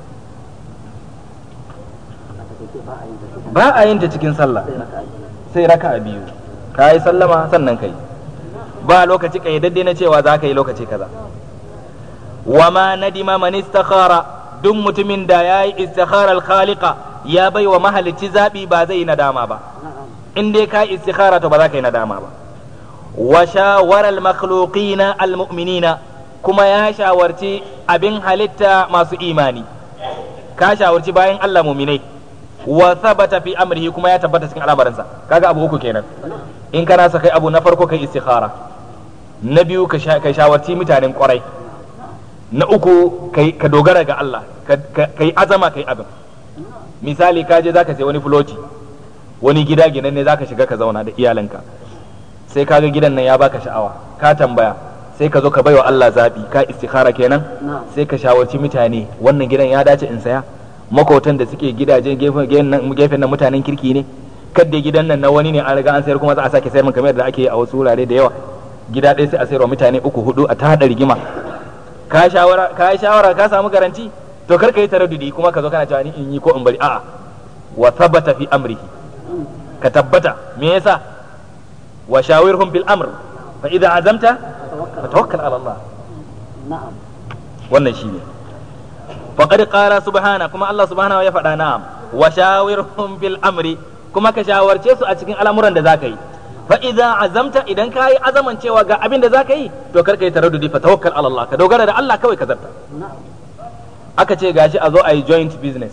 a takaice ba a yin ta cikin ba a yin ta cikin sallah sai raka'a biyu. sai raka biyu ka yi sallama sannan kai ba lokaci kayyadadde na cewa za ka yi lokaci kaza wa ma nadima man istakhara duk mutumin da ya yi istikhara al-khaliqa ya bai wa mahalicci zabi ba zai yi nadama ba na'am in dai ka yi istikhara to ba za ka yi nadama ba wa shawara al-makhluqina al-mu'minina kuma ya shawarci abin halitta masu imani ka shawarci bayan Allah muminai wa thabata fi amrihi kuma ya tabbata cikin al'amarinsa kaga abu uku kenan in kana sa kai abu na farko kai istikhara na biyu ka sha- kai shawarci mutanen kwarai na uku kai ka dogara ga Allah ka- ka- kai azama kai abin misali ka je zaka sai wani floti wani gida gidan ne zaka shiga ka zauna da iyalanka sai ka ga gidan nan ya baka sha'awa ka tambaya sai ka zo ka baiwa Allah zabi ka istikhara kenan na'am sai ka shawarci mutane wannan gidan ya dace in saya makotan da suke gidajen gefen gefen nan- gefen nan mutanen kirki ne kadda gidan nan na wani ne an riga an sayar kuma za a sake sayar min kamar yadda ake yi a wasu wurare da yawa gida ɗaya sai a sayarwa mutane uku hudu a ta haɗa rigima ka shawara ka yi shawara ka samu garanti to kar ka yi taraddudi kuma ka zo kana cewa ni in yi ko in bari a'a wa thabata fi amrihi ka tabbata me yasa wa shawirhum bil amr fa idza azamta tawakkal fatawakkal ala Allah na'am wannan shi ne faƙad ƙara subhana kuma Allah subhanahu ya faɗa na'am wa shawirhum fil amri kuma ka shawarce su a cikin al'amuran da zaka yi fa idza azamta idan ka yi azaman cewa ga abin da zaka yi to kar ka yi taraddudi fa tawakkal ala Allah ka dogara da Allah kawai ka zarta na'am aka ce gashi a zo a yi joint business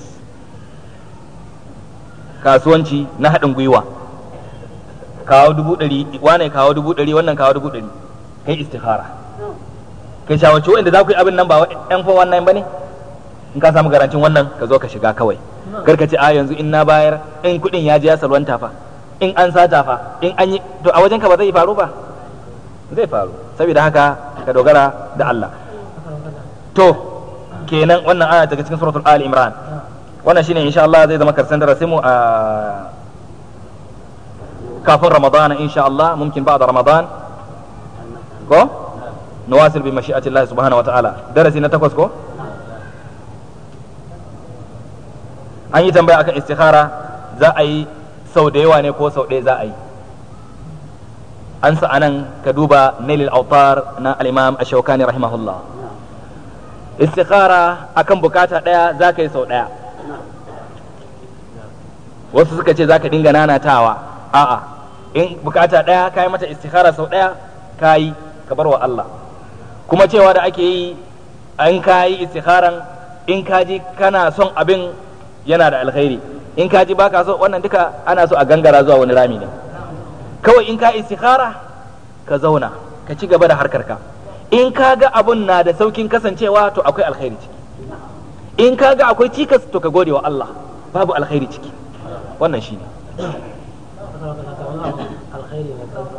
kasuwanci na haɗin gwiwa kawo dubu ɗari wane kawo dubu ɗari wannan kawo dubu ɗari kai istikhara kai shawarci wanda za ku yi abin nan ba yan fa wannan ba ne in ka samu garancin wannan ka zo ka shiga kawai kar ka ce a yanzu in na bayar in kuɗin ya je ya salwanta fa in an sata fa in an yi to a wajen ka ba zai faru ba zai faru saboda haka ka dogara da Allah to kenan wannan aya daga cikin suratul ali imran wannan shine insha Allah zai zama karshen darasin mu a kafin ramadan insha Allah mumkin ba'da ramadan ko نواصل بمشيئة الله سبحانه وتعالى درسي نتكوس كو an yi tambaya akan istikhara za a yi sau da yawa ne ko sau ɗaya za a yi an sa anan ka duba nailil autar na al-imam ash-shawkani rahimahullah istikhara akan bukata ɗaya za ka yi sau ɗaya wasu suka ce za ka dinga nanatawa a'a in bukata ɗaya ka yi mata istikhara sau ɗaya ka yi ka bar wa Allah kuma cewa da ake yi an ka yi istikharan in ka ji kana son abin yana da alkhairi in ka ji baka so wannan duka ana so a gangara zuwa wani rami ne kawai in ka istikhara ka zauna ka ci gaba da harkarka in ka ga abun na da saukin kasancewa to akwai alkhairi ciki in ka ga akwai cikas to ka gode wa Allah babu alkhairi ciki wannan shine alkhairi ne kansa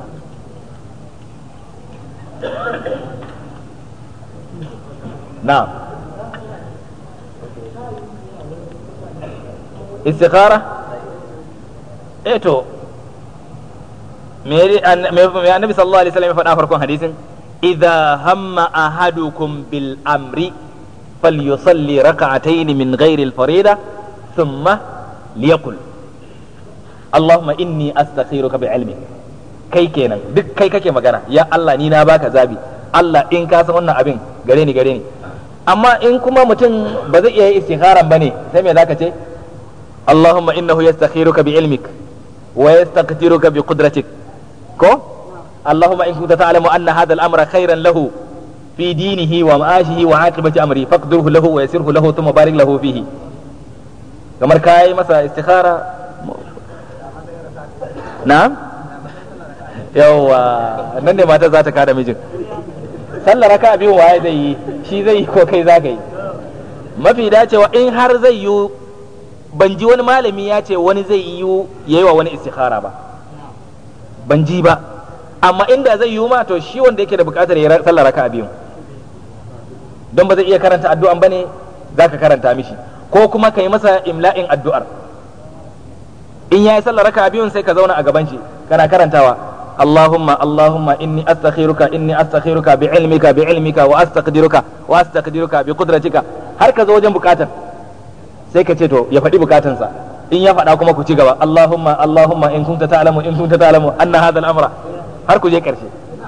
na'am istikhara eh to me an- me me annabi sallallahu alaihi wasallam ya faɗa farkon hadisin idza hamma ahadukum bil amri falyusalli rak'atayn min ghairi al farida thumma liyaqul allahumma inni astakhiruka bi ilmi kai kenan duk kai kake magana ya Allah ni na baka zabi Allah in ka san wannan abin gare ni gare ni amma in kuma mutum ba zai iya yi istikharan bane sai me zaka ce Allahumma innahu yastakhiruka bi ilmik wa yastaqdiruka bi qudratik ko Allahumma in kunta ta'lamu anna hadha al-amra khayran lahu fi dinihi wa ma'ashihi wa aqibati amri faqdirhu lahu wa yassirhu lahu thumma barik lahu fihi kamar kai masa istikhara na'am yawa nan ne mata za ta kada mijin sallar raka biyu waye zai yi shi zai yi ko kai za ka yi mafi dacewa in har zai yi ban ji wani malami ya ce wani zai yi yayi wa wani istikhara ba ban ji ba amma inda zai yi ma to shi wanda yake da bukatar ya sallar raka biyu don ba zai iya karanta addu'an bane zaka karanta mishi ko kuma ka yi masa imla'in addu'ar in ya yi sallar raka biyun sai ka zauna a gaban shi kana karantawa اللهم اللهم إني أستخيرك إني أستخيرك بعلمك بعلمك وأستقدرك وأستقدرك بقدرتك har ka zo wajen bukatar sai ka ce to ya faɗi bukatansa in ya faɗa kuma ku ci gaba Allahumma Allahumma in kunta ta'lamu in kunta ta'lamu anna hadha al-amra har ku je ƙarshe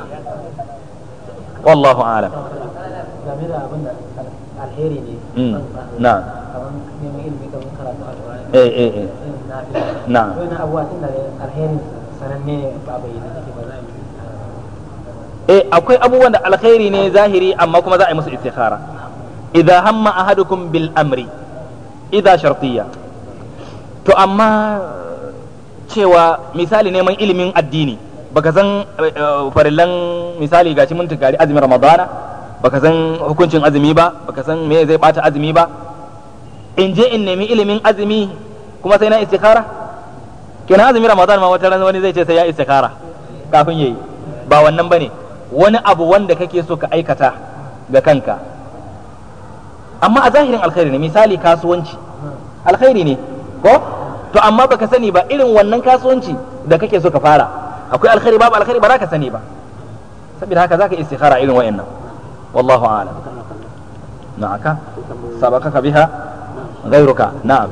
wallahu a'lam game da abin da alheri ne Mm, na'am kamar neman ilimi kamar karatu alƙur'ani eh eh eh irin nafila na'am wani abubuwa tun da alherin sananne ne ba a bayyana take ba za a yi eh akwai abubuwan da alkhairi ne zahiri amma kuma za a yi musu istikhara idza hamma ahadukum bil amri idza shartiyya to amma cewa misali neman ilimin addini baka san eh, eh, farillan misali gashi mun tukari azumin ramadana baka san hukuncin azumi ba baka san me zai bata azumi ba in je in nemi ilimin azumi kuma sai na istikhara kenan azumin ramadan ma wata ran wani zai ce sai ya istikhara kafin yayi ba wannan bane wani abu wanda kake so ka aikata ga kanka amma a zahirin alkhairi ne misali kasuwanci alkhairi ne ko to amma baka sani ba irin wannan kasuwanci da kake so ka fara akwai alkhairi babu alkhairi ba za ka sani ba saboda haka zaka istikhara irin wayannan wallahu a'lam na'aka sabakaka biha ghayruka na'am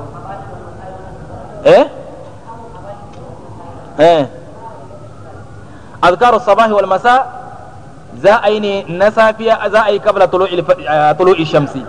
eh eh azkaru sabahi wal masa za a yi ne na safiya za a yi kabla tulu'i shamsi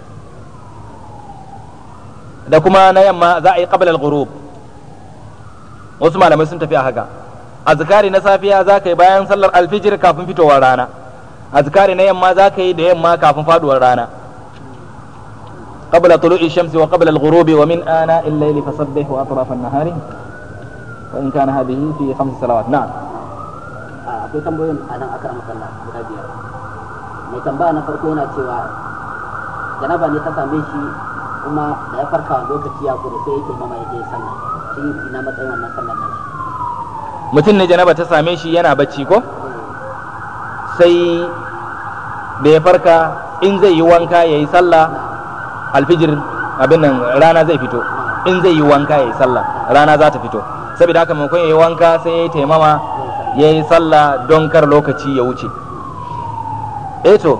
da kuma na yamma za a yi kabla al-ghurub wasu malamai sun tafi a haka azkari na safiya za ka yi bayan sallar alfijir kafin fitowar rana azkari na yamma za ka yi da yamma kafin faduwar rana قبل طلوع الشمس وقبل الغروب ومن آناء الليل فسبح وأطراف النهار وإن كان هذه في خمس صلوات نعم akwai tambayoyin a nan aka makalla guda biyar mai tambaya na farko yana cewa janaba ne ta same shi kuma da ya farka lokaci ya kure sai yake mama ya je sallah shi ina matsayin wannan sallar nan mutum ne janaba ta same shi yana bacci ko sai da ya farka in zai yi wanka ya yi sallah alfijir abin nan rana zai fito in zai yi wanka ya yi sallah rana za ta fito saboda haka maimakon ya yi wanka sai ya yi taimama ya yi sallah don kar lokaci ya wuce eh to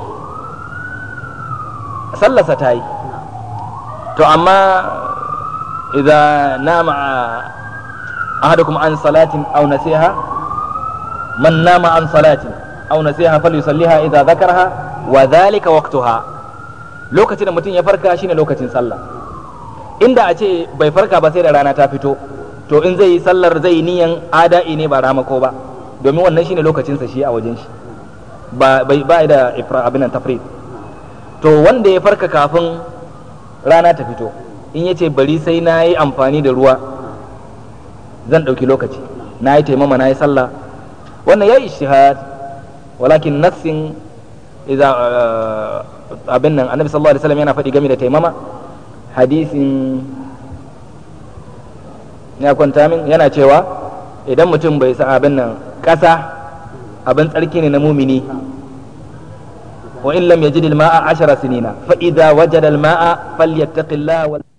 sallarsa ta yi to amma idan nama ahadukum an salatin aw nasiha man nama an salatin aw nasiha falyusalliha idza dhakaraha wa dhalika waqtuha lokacin da mutum ya farka shine lokacin sallah inda a ce bai farka ba sai da rana ta fito to in zai yi sallar zai yi niyan ada'i ne ba ramako ba domin wannan shine lokacinsa shi a wajen shi ba bai ba da ifra abin nan tafrid to wanda ya farka kafin rana ta fito in yace bari sai na yi amfani da ruwa zan ɗauki lokaci na yi taimama na yi sallah wannan ya yi ishtihad walakin nassin idza abin nan annabi sallallahu alaihi wasallam yana faɗi game da taimama hadisin ya kwanta min yana cewa idan mutum bai sa abin nan ƙasa abin tsarki ne na mumini wa in lam yajid al-ma'a 10 sinina fa idza wajada al-ma'a falyattaqillah